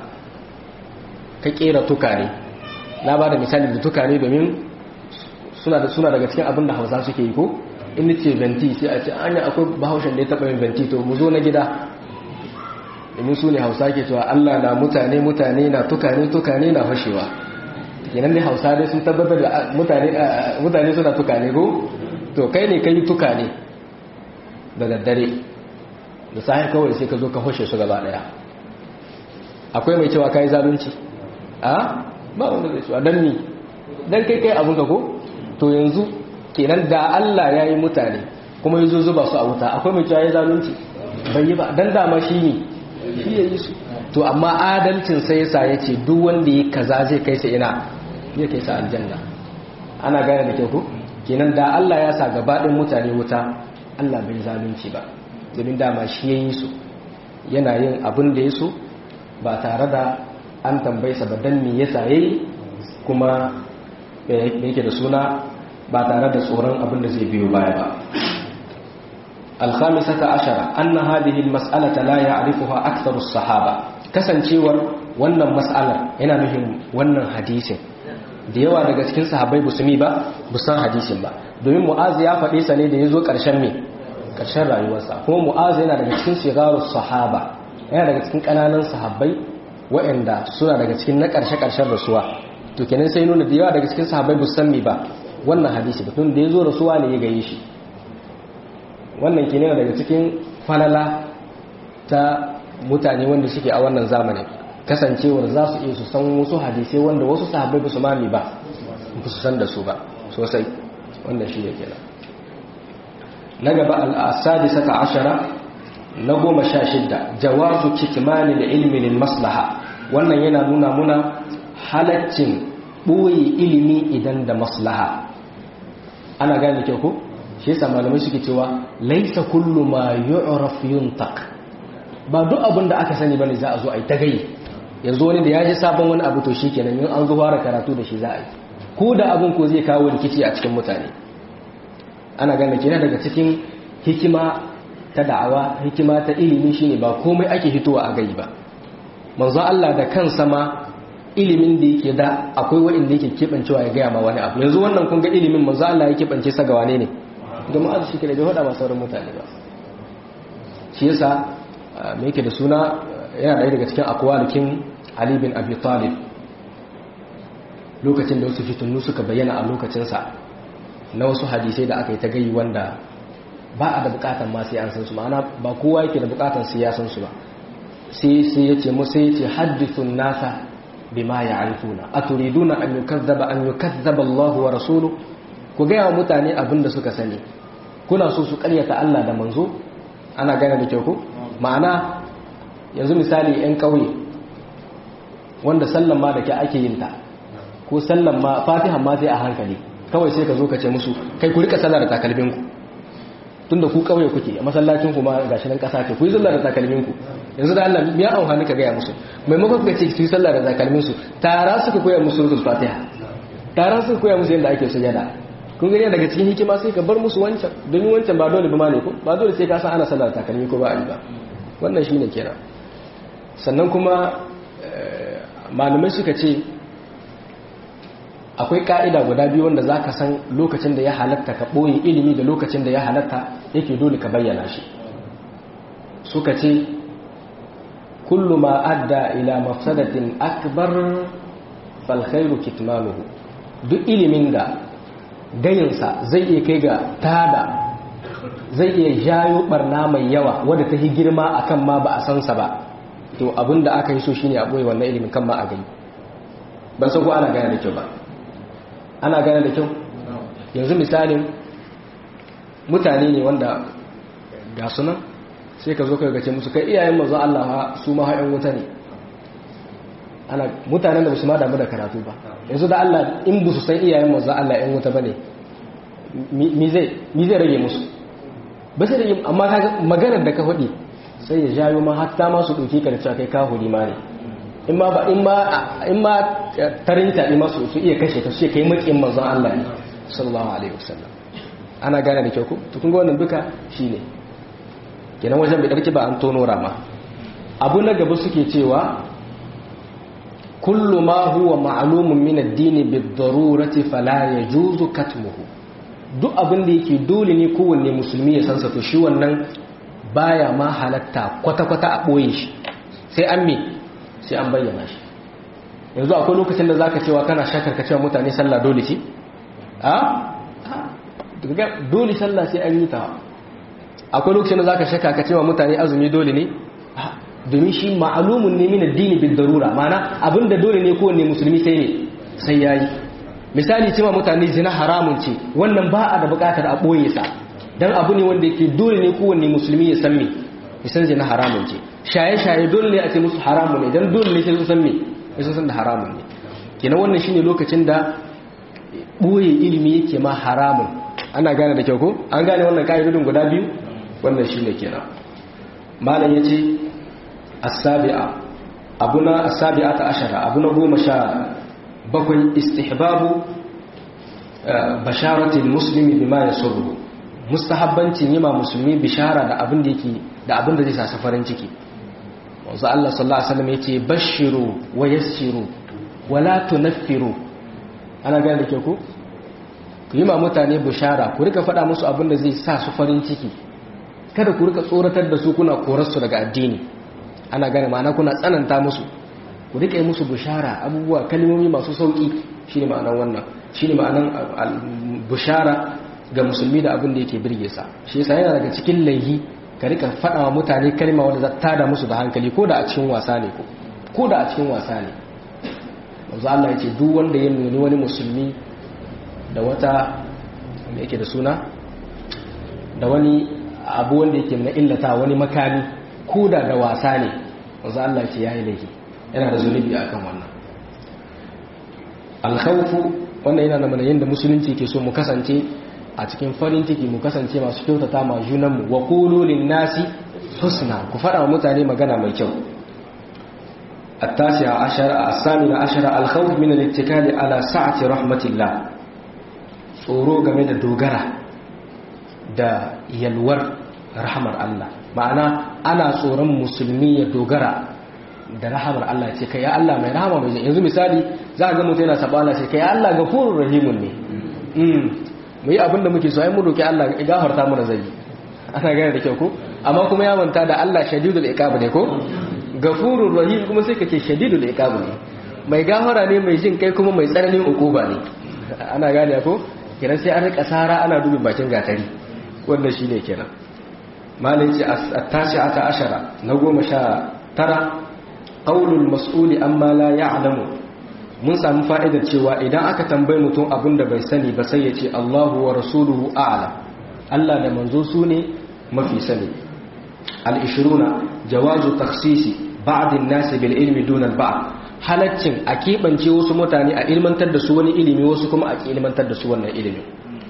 ka ƙera tukare na ba da misali da tukare domin suna da suna daga cikin abin da hausa suke yi ko inda ce venti sai a ce an akwai bahaushen da ya taɓa yin venti to mu zo na gida domin su ne hausa ke cewa Allah na mutane mutane na tukane tukane na fashewa kenan dai hausa dai sun tabbatar da mutane suna tukane ko to kai ne kai tukane da daddare da sahi kawai sai ka zo ka fashe su gaba daya akwai mai cewa kai zalunci a ba wanda zai cewa dan ni dan kai kai abun ka ko to yanzu kenan da Allah ya yi mutane kuma yazo zuba su a wuta akwai mai cewa ya zalunci bai yi ba dan dama shi ne shi ya yi su to amma adalcin sai yasa ya ce duk wanda ya kaza zai kai sa ina ya kai sa aljanna ana gane da kyau ko kenan da Allah ya sa gabaɗin mutane wuta Allah bai zalunci ba domin dama shi ya yi su yana yin abin da ya so ba tare da an tambayi sa ba dan me yasa yayi kuma me yake da suna ba tare da tsoron abin da zai biyo baya ba الخامسة عشرة أن هذه المسألة لا يعرفها أكثر الصحابة kasancewar wannan mas'alar yana nufin wannan hadisin da yawa daga cikin sahabbai ba su mi ba bu san hadisin ba domin mu'az ya faɗe sa ne da ya zo ƙarshen me ƙarshen rayuwarsa kuma mu'az yana daga cikin shigarus sahaba yana daga cikin ƙananan sahabbai waɗanda suna daga cikin na ƙarshe-ƙarshen rasuwa to kenan sai nuna da yawa daga cikin sahabbai bu san mi ba wannan hadisi ba tun da ya zo rasuwa ne ya gaye shi wannan ke daga cikin falala ta mutane wanda suke a wannan zamanin kasancewar za su iya su san wasu hadisai wanda wasu sahabbai ba su mami ba ba su san da su ba sosai wannan shi ne kenan na gaba al'asadi saka ashara na goma sha shidda jawazu kitmani da ilmin maslaha wannan yana nuna muna halaccin ɓoye ilimi idan da maslaha ana gane kyau ko? shi yasa malamai suke cewa laisa kullu ma yu'raf yuntaq ba duk abin da aka sani bane za a zo a yi ta gai yanzu wani da ya ji sabon wani abu to shikenan in an zo fara karatu da shi za a yi ko da abin ko zai kawo rikici a cikin mutane ana gane kenan daga cikin hikima ta da'awa hikima ta ilimi shine ba komai ake hitowa a gai ba manzo Allah da kansa ma ilimin da yake da akwai wanda yake kebancewa ya gaya ma wani abu yanzu wannan kun ga ilimin manzo Allah ya kebance sa ga wane ne da ma'azu shi kare bai hada ba sauran mutane ba shi yasa me yake da suna yana ɗaya daga cikin akwalikin Ali bin Abi Talib lokacin da wasu fitunnu suka bayyana a lokacinsa na wasu hadisai da aka yi ta gayi wanda ba a da bukatan ma sai an san su ma'ana ba kowa yake da bukatan sai ya san su ba sai sai ya ce musa ya ce haddithun nasa bima ya'rifuna aturiduna an yukazzaba an yukazzaba Allah wa rasuluhu ku ga wa mutane abin da suka sani kuna so su karyata Allah da manzo ana gane da kyau ko ma'ana yanzu misali yan kauye wanda sallan ma da ke ake yin ta ko sallan ma fatihan ma sai a hankali kawai sai ka zo ka ce musu kai ku rika sallar da takalmin ku tunda ku kauye kuke a masallacin ku ma gashi nan kasa ce ku yi sallar da takalmin ku yanzu da Allah ya amfani ka gaya musu maimakon ka ce su yi sallar da takalmin su tara suka koya musu rukun fatiha tara suka koya musu yadda ake sujada kun gani daga cikin hikima sai ka bar musu wancan domin wancan ba dole ba ma ne ko ba dole sai ka san ana sallar takalmi ko ba a yi ba wannan shine kenan sannan kuma malamai suka ce akwai ka'ida guda biyu wanda za ka san lokacin da ya halatta ka ɓoye ilimi da lokacin da ya halatta yake dole ka bayyana shi suka ce kullu ma adda ila mafsadatin akbar falkhairu kitmanuhu duk ilimin da gayinsa zai iya kai ga tada zai iya jayo barna mai yawa wadda ta yi girma akan ma ba a sansa ba to abinda aka yi so shine a ɓoye wannan ilimin kan ma a gani ban san ko ana gane da kyau ba ana gane da kyau yanzu misalin mutane ne wanda ga sunan sai ka zo ka gace musu kai iyayen mazu Allah su ma haɗin wuta ne ana mutanen da ba su ma damu da karatu ba yanzu da Allah in bu su san iyayen mazu Allah ‘yan wuta ba ne mi zai rage musu ba sai rage amma maganar da ka faɗi sai ya jayo ma hatta ma su ɗauki ka da cewa kai ka huri ma ne in ma ba in ma in ma tarinta in ma su su iya kashe ka su kai makin manzon Allah ne sallallahu alaihi wasallam ana gane da kyau ko to kun ga wannan duka shine kenan wajen bai darki ba an tono rama abu na gaba suke cewa kullu ma huwa ma'lumun min ad-din bid-darurati fala yajuzu katmuhu duk abin da yake dole ne kowanne musulmi ya sansa to shi wannan baya ma halatta kwata-kwata a boye shi sai an me sai an bayyana shi yanzu akwai lokacin da zaka cewa kana shakar ka cewa mutane sallah dole ce a dole sallah sai an yi ta akwai lokacin da zaka shaka ka cewa mutane azumi dole ne domin shi ma'alumun ne min addini bil darura mana abinda dole ne kowanne musulmi sai ne sai yayi misali cewa mutane zina haramun ce wannan ba a da bukatar a boye sa dan abu ne wanda yake dole ne kowanne musulmi ya san me ya zina haramun ce shaye-shaye dole ne a ce musu haramun ne don dole ne sai sun san me sun san da haramun ne kenan wannan shine lokacin da boye ilimi yake ma haramun ana gane da kyau ko an gane wannan ka'idodin guda biyu wannan shine kenan malam yace as-sabi'a abuna as-sabi'ata ashara abuna goma sha bakwai istihbabu basharatil muslimi bima yasurru mustahabbancin yima musulmi bishara da abin da yake da abin da zai sa farin ciki wanzu Allah sallallahu alaihi wasallam yace bashiru wa yassiru wala tunaffiru ana gane da ke ku ku yi ma mutane bishara ku rika faɗa musu abin da zai sa su farin ciki kada ku rika tsoratar da su kuna korarsu daga addini ana gane ma'ana kuna tsananta musu ku rika yi musu bishara abubuwa kalmomi masu sauƙi shine ma'anar wannan shine ma'anar bishara ga musulmi da abin da yake birge sa shi yasa yana daga cikin laihi ka rika faɗa wa mutane kalma wanda za ta da musu da hankali ko da a cikin wasa ne ko ko da a cikin wasa ne manzo Allah ya ce duk wanda ya nuni wani musulmi da wata da yake da suna da wani abu wanda yake na illata wani makami ko da da wasa ne wanzu Allah ce ya yi laifi yana da zunubi a kan wannan alkhawfu wannan yana mana yadda musulunci ke so mu kasance a cikin farin ciki mu kasance masu kyautata ma junanmu wa qulu nasi husna ku fara mutane magana mai kyau التاسعة عشر الثامنة عشر الخوف من الاتكال على سعة رحمة الله tsoro game da dogara da yalwar rahamar Allah ma'ana ana tsoron musulmi ya dogara da rahamar Allah ce kai ya Allah mai rahama mai yanzu misali za a ga mutum yana saba Allah ce kai ya Allah gafurur rahimun ne mu yi abin da muke so ai mu roki Allah ya gafarta mana zai ana gane da kyau ko amma kuma ya manta da Allah shadidul iqab ne ko gafurur rahim kuma sai kace shadidul iqab ne mai gafara ne mai jin kai kuma mai tsananin ukuba ne ana gane ko kenan sai an rika sara ana dubin bakin gatari wannan shine kenan malai ce at-tasi'ata ashara na goma sha tara qaulul mas'uli amma la ya'lamu mun samu fa'idar cewa idan aka tambaye mutum abin da bai sani ba sai ya ce Allahu wa rasuluhu a'lam Allah da manzo su ne mafi sani al-ishruna jawazu takhsisi ba'd an-nas bil ilmi duna al-ba'd halaccin a keɓance wasu mutane a ilmantar da su wani ilimi wasu kuma a ilmantar da su wannan ilimin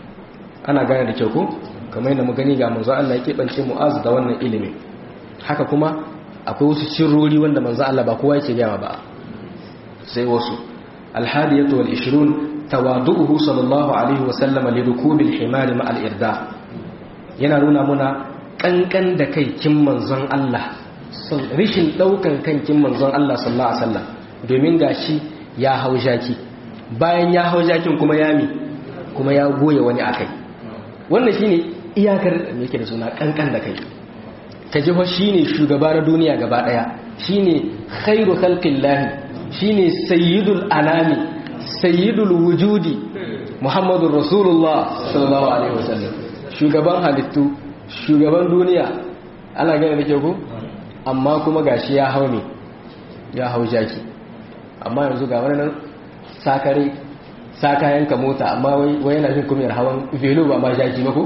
ana gane da kyau ko kamar yadda mu gani ga manzo Allah ya keɓance mu'az da wannan ilimin haka kuma akwai wasu sirrori wanda manzo Allah ba kowa yake gaya ba sai wasu alhadiyatu wal 20 tawadu'uhu sallallahu alaihi wa sallam li rukubil himar ma al irda yana nuna muna kankan da kai kin manzon Allah rishin daukan kan kin manzon Allah sallallahu alaihi wasallam domin gashi ya hau jaki bayan ya hau jakin kuma ya mi kuma ya goye wani akai wannan shine iyakar me yake da suna kankan da kai ka ji shine shugaba na duniya gaba daya shine khairu khalqillahi shine sayyidul anami sayyidul wujudi muhammadur rasulullah sallallahu alaihi wasallam shugaban halittu shugaban duniya ana gane da ke ku amma kuma gashi ya hau ne ya hau jaki amma yanzu ga wani nan sakare sakayenka mota amma wai yana jin kumiyar hawan velo ba ma jaki ba ko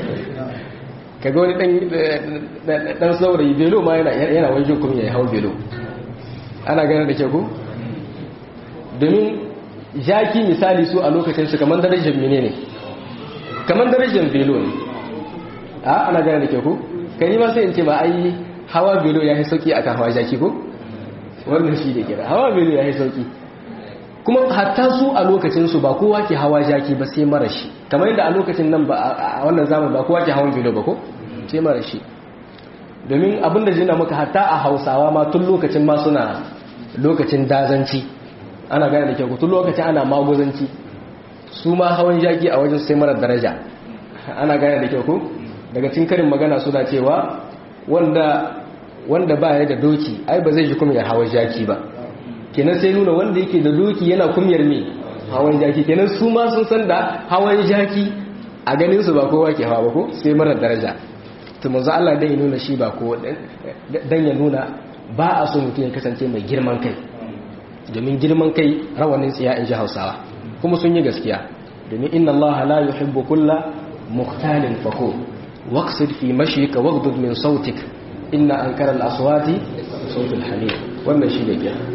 kaga wani dan saurayi velo ma yana wani jin kumiyar hawan velo ana gane da ke ku domin jaki misali su a lokacin su kamar darajar mene ne kamar darajar velo ne a ana gane da ke ku kan yi ma sai in ce ba ai hawa velo ya yi sauki a kan hawa jaki ko wannan shi da kira hawa velo ya yi sauki kuma hatta su a lokacinsu ba kowa ke hawa jaki ba sai mara shi kamar yadda a lokacin nan ba a wannan zaman ba kowa ke hawan velo ba ko sai mara shi domin abinda jina muka hatta a hausawa ma tun lokacin ma suna lokacin dazanci ana gane da kyau tun lokacin ana maguzanci su ma hawan jaki a wajen sai mara daraja ana gane da kyau ko daga cikin karin magana suna cewa wanda wanda ba ya da doki ai ba zai ji kuma ya hawan jaki ba kenan sai nuna wanda yake da doki yana kumyar me hawan jaki kenan su ma sun san da hawan jaki a ganin su ba kowa ke hawa ba ko sai mara daraja to manzo Allah dai ya nuna shi ba ko dan ya nuna ba a so mutum ya kasance mai girman kai domin girman kai rawanin tsiya in ji Hausawa kuma sun yi gaskiya domin inna Allah la yuhibbu kulla mukhtalin fakhur waqsid fi mashyika waghdud min sautik inna ankara al-aswati sautul hamid wannan shi ne kenan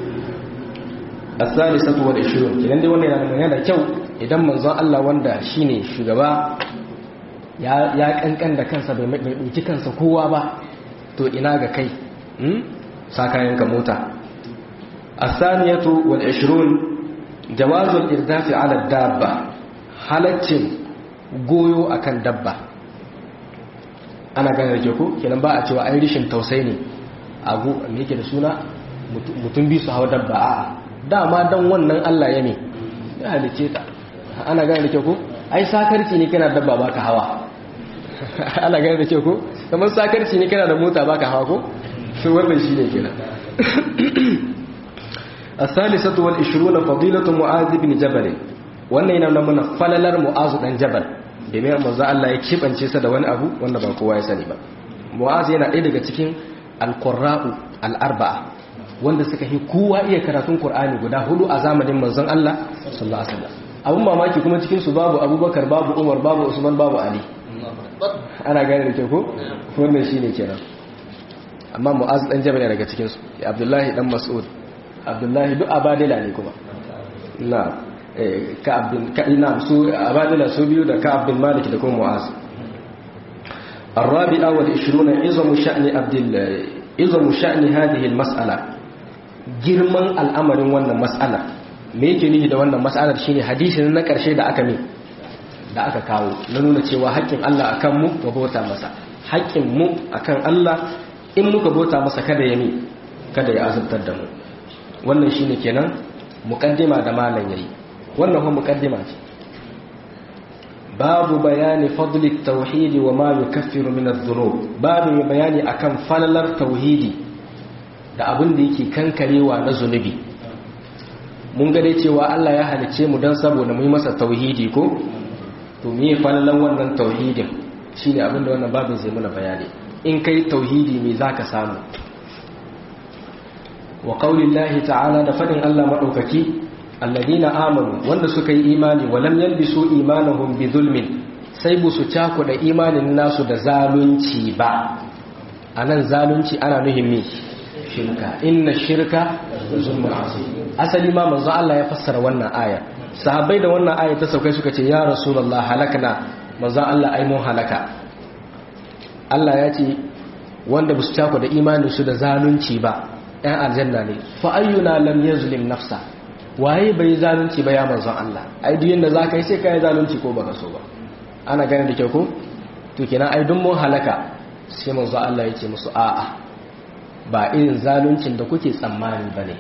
الثالثة والعشرون idan dai wannan yana yana da kyau idan manzon Allah wanda shine shugaba ya kankan da kansa bai ɗauki kansa kowa ba to ina ga kai sa kayanka mota asaniyatu wal 20 jawazul irdafi ala dabba halaccin goyo akan dabba ana gane da ke ko kenan ba a cewa ai rishin tausayi ne agu me yake da suna mutum bi su hawa dabba a dama dan wannan Allah ya ne ya halice ta ana gane da ke ko ai sakarci ne kana dabba baka hawa ana gane da ke ko kamar sakarci ne kana da mota baka hawa ko su wannan shine kenan الثالثة والعشرون فضيلة معاذ بن جبل wannan yana nuna mana falalar mu'azu dan jabal domin manzo Allah ya kibance sa da wani abu wanda ba kowa ya sani ba mu'azu yana ɗaya daga cikin al-qurra'u al-arba'a wanda suka yi kowa iya karatun qur'ani guda hudu a zamanin manzon Allah sallallahu alaihi wasallam abun mamaki kuma cikin su babu abubakar babu umar babu usman babu ali ana gane da ke ko wannan shine kenan amma mu'azu dan jabal daga cikin su abdullahi dan mas'ud abdullahi duk abadila ne kuma na ka'ab bin ka'ina su abadila su biyu da ka'ab bin malik da kuma mu'az الرابعة والعشرون عظم شأن عبد عظم شأن هذه المسألة girman al'amarin wannan mas'ala me yake nufi da wannan mas'alar shine hadisin na karshe da aka mi da aka kawo na nuna cewa haƙƙin Allah akan mu mu bauta masa haƙƙin mu akan Allah in muka bauta masa kada ya mi kada ya azabtar da mu wannan shine kenan muqaddima da malam yayi wannan kuma muqaddima ce babu bayani fadli tauhidi wa ma yukaffiru min adh-dhunub babu bayani akan falalar tauhidi da abin da yake kankarewa na zunubi mun ga dai cewa Allah ya halice mu dan saboda mu yi masa tauhidi ko to me falalan wannan tauhidin shine abin da wannan babin zai muna bayani in kai tauhidi me zaka samu wa qaulillahi ta'ala da fadin Allah madaukaki alladina amanu wanda suka yi imani walam yalbisu imanahum bi zulmin sai bu su cako da imanin nasu da zalunci ba anan zalunci ana nuhin me shirka inna shirka zulmun azim asali ma manzo Allah ya fassara wannan aya sahabbai da wannan aya ta saukai suka ce ya rasulullah halakna manzo Allah ai mun halaka Allah ya ce wanda bu su cako da imanin su da zalunci ba ɗan aljanna ne fa ayyuna lam yazlim nafsa waye bai zalunci ba ya manzon Allah ai duk yanda zaka yi sai kai zalunci ko baka so ba ana gane da kyau ko to kenan ai duk mun halaka sai manzon Allah ya ce musu a'a ba irin zaluncin da kuke tsammani bane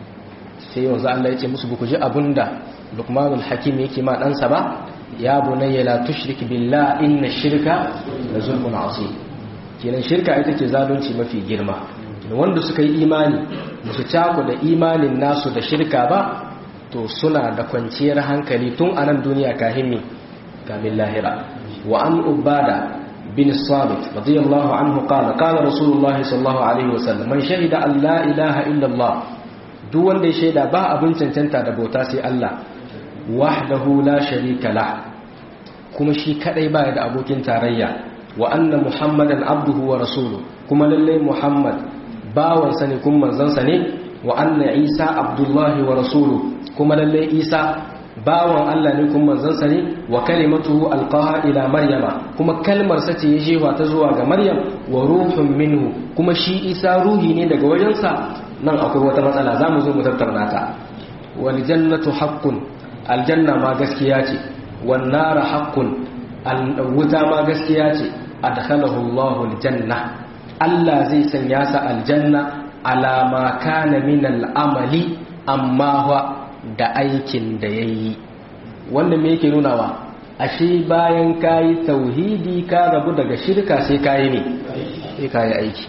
sai manzon Allah ya ce musu ku ji abunda Luqmanul Hakim yake ma ɗansa ba ya bunayya la tushrik billah inna shirka la zulmun azim kenan shirka ita ce zalunci mafi girma wanda suka yi imani musu cako da imanin nasu da shirka ba to suna da kwanciyar hankali tun a nan duniya kahimmi kamin lahira wa an ubada bin sabit radiyallahu anhu qala qala rasulullahi sallallahu alaihi wasallam man shahida an la ilaha illa allah duk wanda ya shaida ba abin cancanta da bauta sai Allah wahdahu la sharika la kuma shi kadai baya da abokin tarayya wa anna muhammadan abduhu wa rasuluhu kuma lalle muhammad bawansa ne kuma manzansa ne wa anna isa abdullahi wa rasulu kuma lalle isa bawan Allah ne kuma manzansa ne wa kalimatuhu alqaha ila maryama kuma kalmar sa ce ya jefa ta zuwa ga maryam wa ruhun minhu kuma shi isa ruhi ne daga wajensa nan akwai wata matsala zamu zo mu tattauna ta wal jannatu haqqun aljanna ma gaskiya ce wan nar haqqun wuta ma gaskiya ce adkhalahu Allahu aljanna Allah zai sanya sa aljanna alama kana min al'amali amma wa da aikin da ya yi wannan me yake nunawa ashe bayan kayi tauhidi ka rabu daga shirka sai kayi ne sai kayi aiki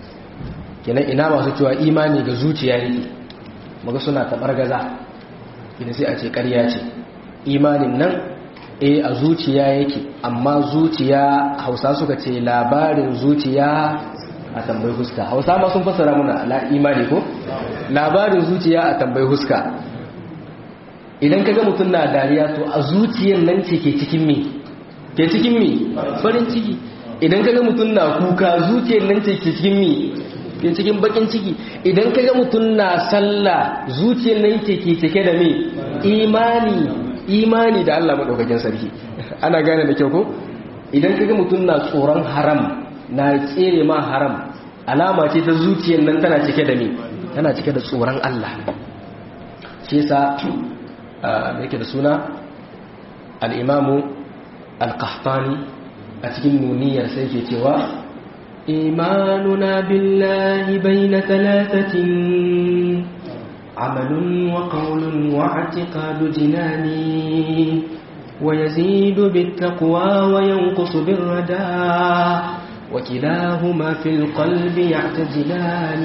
kenan ina masu cewa imani ga zuciya yake maga suna tabar gaza ina sai a ce ƙarya ce imanin nan e a zuciya yake amma zuciya hausa suka ce labarin zuciya a tambayi huska hausa ma sun fasara muna la imani ko labarin zuciya a tambayi huska idan kaga mutum na dariya to a zuciyar nan ce ke cikin me ke cikin me farin ciki idan kaga mutum na kuka zuciyar nan ce ke cikin me ke cikin bakin ciki idan kaga mutum na sallah zuciyar nan ce ke cike da me imani imani da Allah madaukakin sarki ana gane da kyau ko idan kaga mutum na tsoron haram na tsere ma haram alama ce ta zuciyar nan tana cike da me tana cike da tsoron Allah shi yasa me yake da suna al-imamu al-qahtani a cikin nuniyar sai ke cewa imanuna billahi bayna thalathatin amalun wa qawlun wa i'tiqadu jinani ويزيد بالتقوى وينقص بالرداء وكلاهما في القلب يعتزلان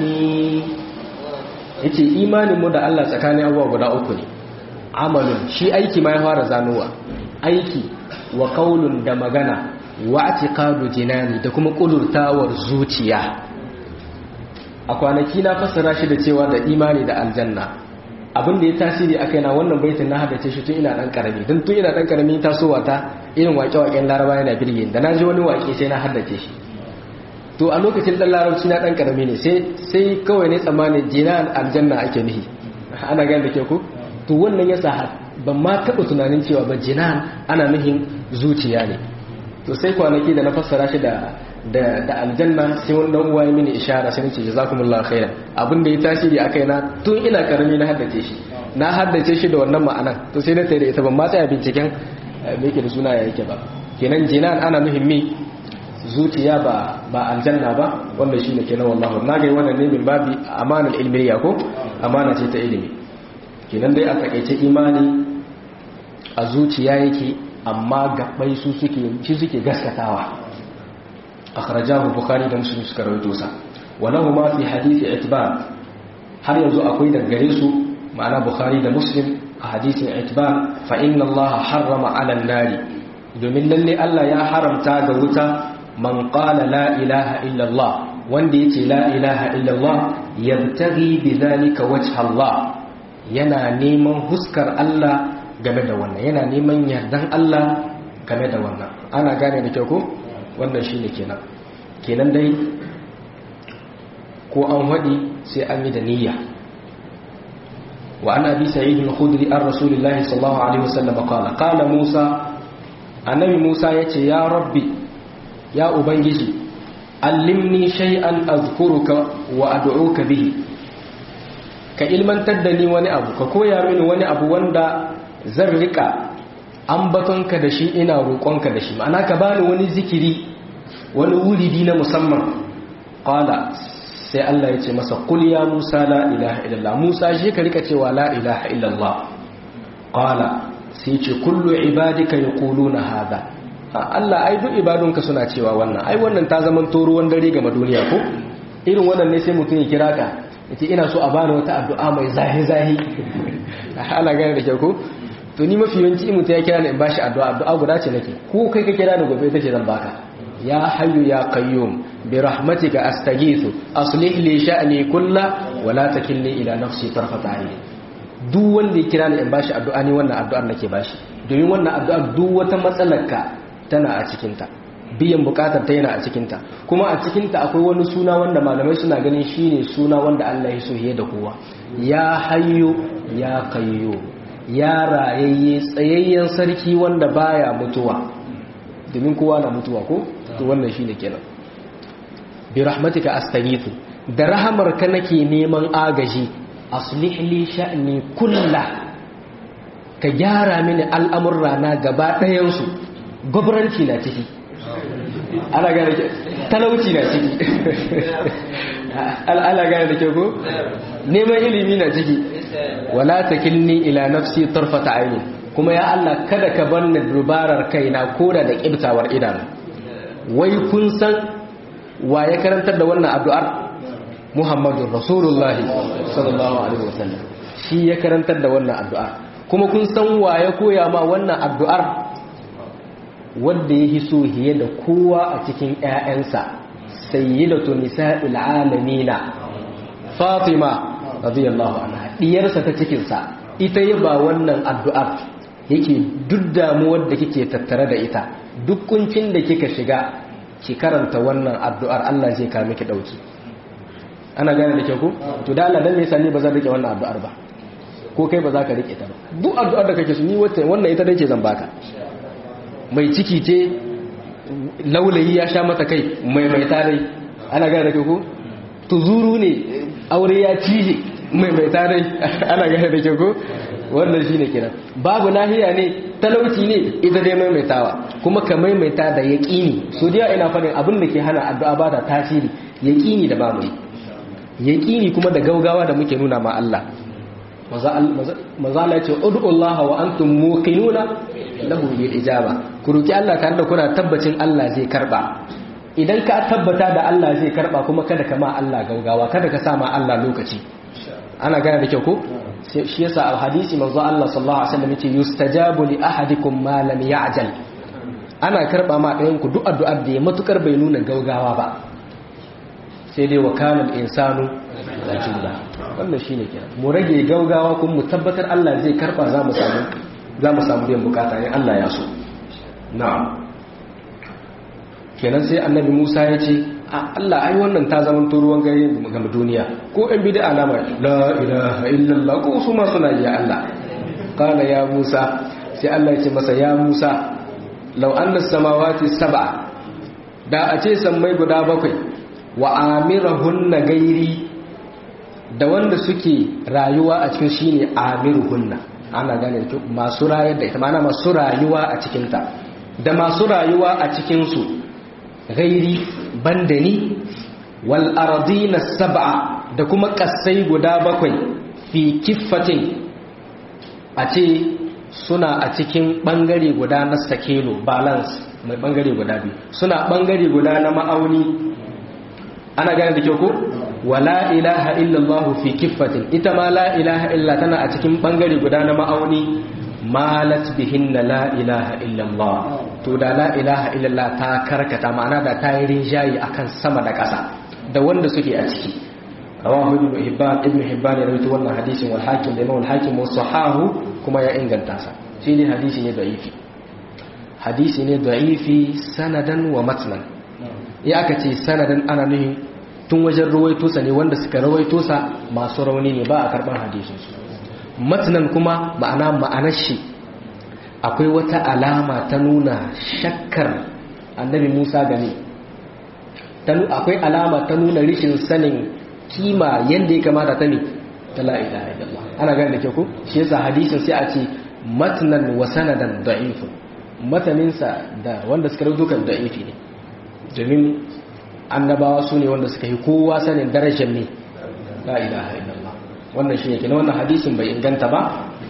yace imaninmu da Allah tsakanin abubuwa guda uku ne amalun shi aiki ma ya fara zanowa aiki wa qaulun da magana wa i'tiqadu jinani da kuma kulurtawar zuciya a kwanaki na fassara shi da cewa da imani da aljanna abin da ya tasiri a kaina wannan baitin na haddace shi tun ina dan karami don tun ina dan karami tasowa ta irin waƙe-waƙen laraba yana birge da na ji wani waƙe sai na haddace shi to a lokacin dan larabci na dan karami ne sai sai kawai ne tsammanin jinan aljanna ake nihi ana gani da ke ku to wannan ya sa ban ma taɓa tunanin cewa ba jinan ana nuhin zuciya ne to sai kwanaki da na fassara shi da da da aljanna sai wani dan uwa ya mini ishara sai nace jazakumullahu khairan abin da ya tasiri a kaina tun ina karami na haddace shi na haddace shi da wannan ma'anan to sai na tare da ita ban ma tsaya binciken me yake da suna ya yake ba kenan jinan ana muhimmi zuciya ba ba aljanna ba wanda shine kenan wallahi na ga wannan ne min babi amanal ilmiya ko amana ce ta ilimi kenan dai a takaice imani a zuciya yake amma gabbai su suke shi suke gaskatawa akhrajahu bukhari da muslim suka rawaito sa walahu ma fi hadisi itban har yanzu akwai da gare su ma'ana bukhari da muslim a hadisin itban fa inna allaha harrama 'ala an-nari domin lalle Allah ya haramta ga wuta man qala la ilaha illa Allah wanda yace la ilaha illa Allah yabtaghi bidhalika wajha Allah yana neman huskar Allah game da wannan yana neman yardan Allah game da wannan ana gane da kyau ko wannan shine kenan kenan dai ko an wadi sai an yi da niyya wa an abi sa'id al-khudri an rasulillahi sallallahu alaihi wasallam qala qala musa annabi musa yace ya rabbi ya ubangiji allimni shay'an azkuruka wa ad'uka bihi ka ilmantar da ni wani abu ka koya mini wani abu wanda zan rika ambatonka da shi ina roƙonka da shi ma'ana ka bani wani zikiri wani wuridi na musamman qala sai Allah ya ce masa qul ya Musa la ilaha illallah Musa shi ka rika cewa la ilaha illallah qala sai ce kullu ibadika yaquluna hada Allah ai duk ibadunka suna cewa wannan ai wannan ta zaman to ruwan dare ga duniya ko irin wannan ne sai mutum ya kira ka yace ina so a bani wata addu'a mai zahi zahi Allah gane da kyau ko to ni mafi yawanci in mutum ya kira ni in bashi addu'a addu'a guda ce nake ko kai ka kira ni gobe ita ce zan baka ya hayyu ya qayyum bi rahmatika astaghithu aslih li sha'ni kulla wa la takilni ila nafsi tarfata ayni duk wanda ya kira ni in bashi addu'a ni wannan addu'ar nake bashi domin wannan addu'ar duk wata matsalarka tana a cikin ta biyan bukatar ta yana a cikin ta kuma a cikin ta akwai wani suna wanda malamai suna ganin shine suna wanda Allah ya so ya da kowa ya hayyu ya qayyum ya rayayye tsayayyen sarki wanda baya mutuwa domin kowa na mutuwa ko to wannan shine kenan bi rahmatika astaghithu da rahamarka nake neman agaji aslih li sha'ni kullah ka gyara mini al'amurra na gaba ɗayan su gwabranci na ciki ana gane ke talauci na ciki ana gane da ke ko neman ilimi na ciki wala takilni ila nafsi tarfata aini kuma ya Allah kada ka bar ni dubarar kaina koda da kibtawar idanu wai kun san wa ya karantar da wannan addu'ar Muhammadu Rasulullah sallallahu alaihi wasallam shi ya karantar da wannan addu'ar kuma kun san wa ya koya ma wannan addu'ar wanda ya hiso hiye da kowa a cikin ƴaƴansa sayyidatu nisa'il alamina Fatima radiyallahu anha diyarsa ta cikin sa ita ya ba wannan addu'ar yake duk damuwar da kike tattare da ita duk kuncin da kika shiga ki karanta wannan addu'ar Allah zai kawo miki dauki ana gane da ke ku to da Allah dan me yasa ni ba zan rike wannan addu'ar ba ko kai ba za ka rike ta ba duk addu'ar da kake so ni wata wannan ita dai ce zan baka mai ciki ce laulayi ya sha mata kai maimaita dai ana gane da ke ko tuzuru ne aure ya cije maimaita dai ana gane da ke ko wannan shine kenan babu nahiya ne talauci ne ita dai maimaitawa kuma ka maimaita da yaqini so dai ina fadin abin da ke hana addu'a ba da tasiri yaqini da babu yaqini kuma da gaugawa da muke nuna ma Allah maza Allah ya ce ud'u Allah wa antum muqinuna lahu bil ijaba ku roki Allah tare da kuna tabbacin Allah zai karba idan ka tabbata da Allah zai karba kuma kada ka ma Allah gaugawa kada ka sa ma Allah lokaci ana gane da kyau ko shi yasa a hadisi manzo Allah sallallahu alaihi wasallam yace yustajabu li ahadikum ma lam ya'jal ana karba ma ɗayan ku duk addu'ar da ya matukar bai nuna gaugawa ba sai dai wa kana al-insanu rajula wannan shine kenan mu rage gaugawa kuma mu tabbatar Allah zai karba za mu samu za mu samu biyan bukata in Allah ya so na'am kenan sai annabi Musa ya ce Allah ai wannan ta zama ruwan gari ga duniya ko ɗan bid'a na mai la ilaha illallah ko su ma suna ya Allah qala ya Musa sai Allah ya ce masa ya Musa law anna samawati sab'a da a ce sammai guda bakwai wa amirahunna gairi da wanda suke rayuwa a cikin shine amiruhunna ana gane masu rayar da ita mana masu rayuwa a cikinta da masu rayuwa a cikinsu gairi bandani wal ardina sab'a da kuma kasai guda bakwai fi kiffatin a ce suna a cikin bangare guda na sakelo balance mai bangare guda biyu suna bangare guda na ma'auni ana gane da kyau ko wala ilaha illallah fi kiffatin ita ma la ilaha illa tana a cikin bangare guda na ma'auni malat bihinna la ilaha illallah to da la ilaha illallah ta karkata ma'ana da ta yi rinjayi akan sama da ƙasa da wanda suke a ciki rawahu ibn hibban ibn hibban ya rawaito wannan hadisin wal hakim da imam hakim wa sahahu kuma ya inganta sa shi ne hadisi ne da'ifi hadisi ne da'ifi sanadan wa matnan ya aka ce sanadan ana nuhin tun wajen rawaito sa ne wanda suka rawaito sa masu rauni ne ba a karban hadisin su matnan kuma ma'ana ma'anar shi akwai wata alama ta nuna shakkar annabi Musa gane akwai alama ta nuna rishin sanin kima yadda ya kamata ta ne ta la ilaha illallah ana gane da ke ku shi yasa hadisin sai a ce matnan wa sanadan da'ifun mataninsa da wanda suka rubuta kan da'ifi ne domin annabawa su ne wanda suka yi kowa sanin darajar ne la ilaha illallah wannan shi ne kenan wannan hadisin bai inganta ba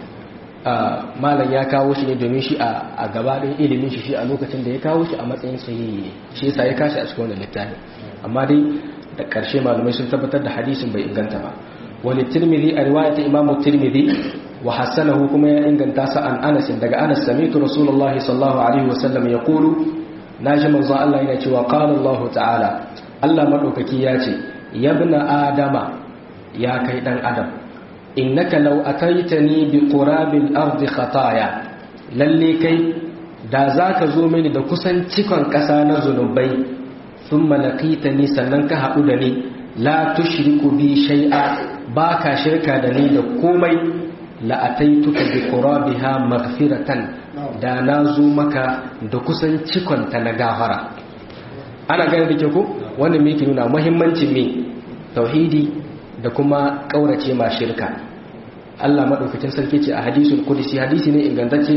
malam ya kawo shi ne domin shi a gabaɗin ilimin shi shi a lokacin da ya kawo shi a matsayin sahihi ne shi yasa ya kashi a cikin wannan littafin amma dai da ƙarshe malamai sun tabbatar da hadisin bai inganta ba wani tirmidhi a riwayatin imam tirmidhi wa hassanahu kuma ya inganta sa an anas daga anas samitu rasulullahi sallallahu alaihi wa sallam ya qulu naji manzo Allah yana cewa qala Allah ta'ala Allah madaukaki ya ce yabna adama ya kai dan adam innaka law ataitani bi qurabil ardi khataya lalle kai da zaka zo mini da kusan cikon kasa na zunubai thumma laqitani sannan ka haɗu da ni la tushriku bi shay'a baka shirka da ni da komai la ataituka bi qurabiha maghfiratan da na zo maka da kusan cikon ta na gafara ana gane da ke ko wannan me yake nuna muhimmancin me tauhidi da kuma kaurace ma shirka Allah madaukakin sarki ce a hadisul qudsi hadisi ne ingantacce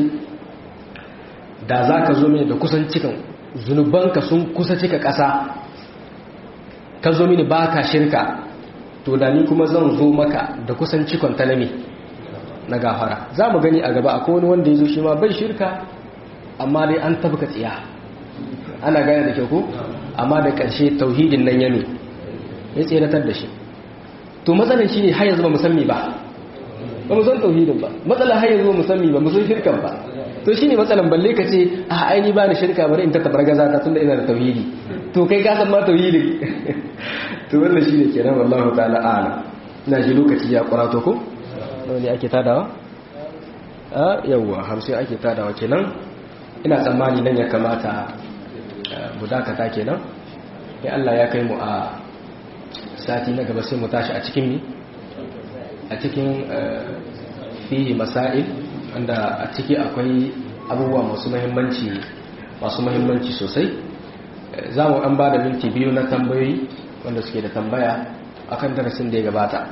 da zaka zo mini da kusan cikan zunubanka sun kusa cika ƙasa ka zo mini baka shirka to da ni kuma zan zo maka da kusan cikon talami na gafara za mu gani a gaba akwai wani wanda ya zo shi ma bai shirka amma dai an tabka tsiya ana gane da kyau ko amma da ƙarshe tauhidin nan ya ne ya tseratar da shi to matsalar shi ne har yanzu ba musammi ba ba mu san tauhidin ba matsalar har yanzu ba musammi ba mu san shirkan ba to shi ne matsalar balle ka ce a aini ba ni shirka bari in ta tabar gaza ta tunda ina da tauhidi to kai ka san ma tauhidin to wannan shi ne kenan wallahu ta'ala ala ina ji lokaci ya kurato ko nawa ne ake tadawa a yawwa hamsin ake tadawa kenan ina tsammani nan ya kamata mu dakata kenan sai Allah ya kai mu a sati na gaba sai mu tashi a cikin mi a cikin fihi masail wanda a ciki akwai abubuwa masu muhimmanci masu muhimmanci sosai za mu an ba da minti biyu na tambayoyi wanda suke da tambaya akan darasin da ya gabata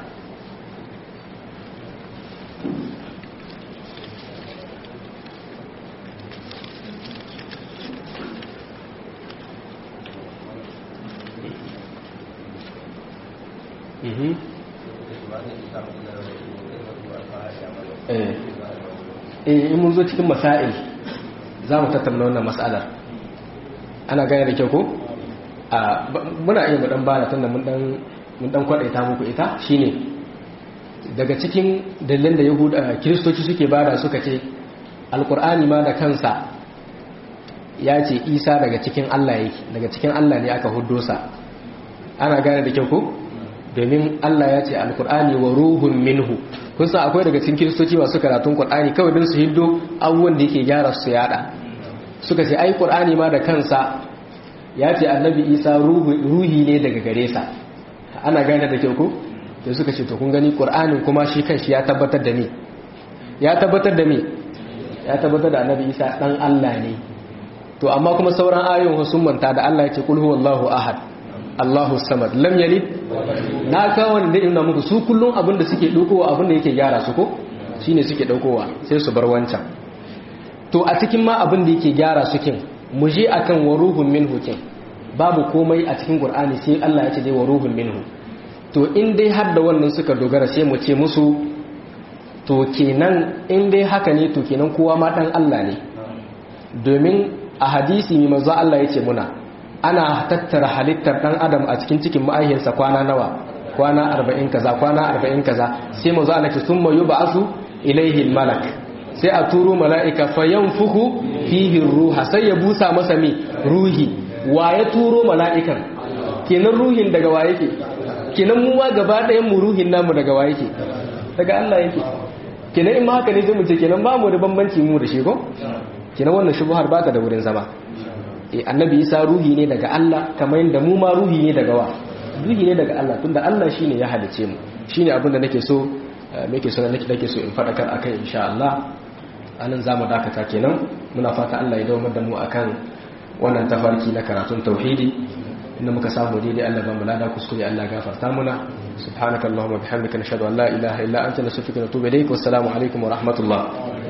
in mun zo cikin masail za mu tattauna wannan matsalar ana gane da kyau ko muna iya mudan bada tunda mun dan kwadaita muku ita shine daga cikin dalilin da yahuda kiristoci suke bada suka ce alkur'ani ma da kansa ya ce isa daga cikin allah yake daga cikin allah ne aka huddo sa ana gane da kyau ko domin allah ya ce alkur'ani wa ruhun minhu kun san akwai daga cikin kiristoci masu karatun qur'ani kawai don su hiddo abubuwan da yake gyara su yada suka ce ai qur'ani ma da kansa ya ce annabi isa ruhi ne daga gare sa ana gane da kyau ko da suka ce to kun gani qur'anin kuma shi kanshi ya tabbatar da me ya tabbatar da me ya tabbatar da annabi isa dan Allah ne to amma kuma sauran ayoyin sun manta da Allah ya ce kul huwallahu ahad Allahu samad lam yalid na kawo da ina muku su kullun abin da suke dokowa abin da yake gyara su ko shine suke daukowa sai su bar wancan to a cikin ma abin da yake gyara su kin mu je akan waruhun minhu kin babu komai a cikin qur'ani sai Allah ya ce dai waruhun minhu to in dai har da wannan suka dogara sai mu ce musu to kenan in dai haka ne to kenan kowa ma dan Allah ne domin a hadisi mai manzo Allah ya ce muna ana tattara halittar dan adam a cikin cikin ma'aihiyarsa kwana nawa kwana 40 kaza kwana 40 kaza sai manzo Allah ya ce summa yub'asu ilayhi al-malak sai a turo mala'ika fa yanfuhu fihi ruha sai ya busa masa mi ruhi wa ya turo mala'ikan kenan ruhin daga wa yake kenan mu ma gaba ɗayan mu ruhin namu daga wa yake daga Allah yake kenan in ma haka ne sai mu ce kenan ba mu da bambanci mu da shi ko kenan wannan shubuhar ba ta da wurin zama eh annabi Isa ruhi ne daga Allah kamar yadda mu ma ruhi ne daga wa ruhi ne daga Allah tunda Allah shine ya halice mu shine abin da nake so nake so nake nake so in fadakar akai insha Allah anan zamu dakata kenan muna fata Allah ya dawo da mu akan wannan tafarki na karatun tauhidi inda muka samu daidai Allah ba mu lada kuskure Allah gafarta muna subhanakallahumma bihamdika nashhadu an la ilaha illa anta nastaghfiruka wa natubu ilayk wassalamu alaikum wa rahmatullah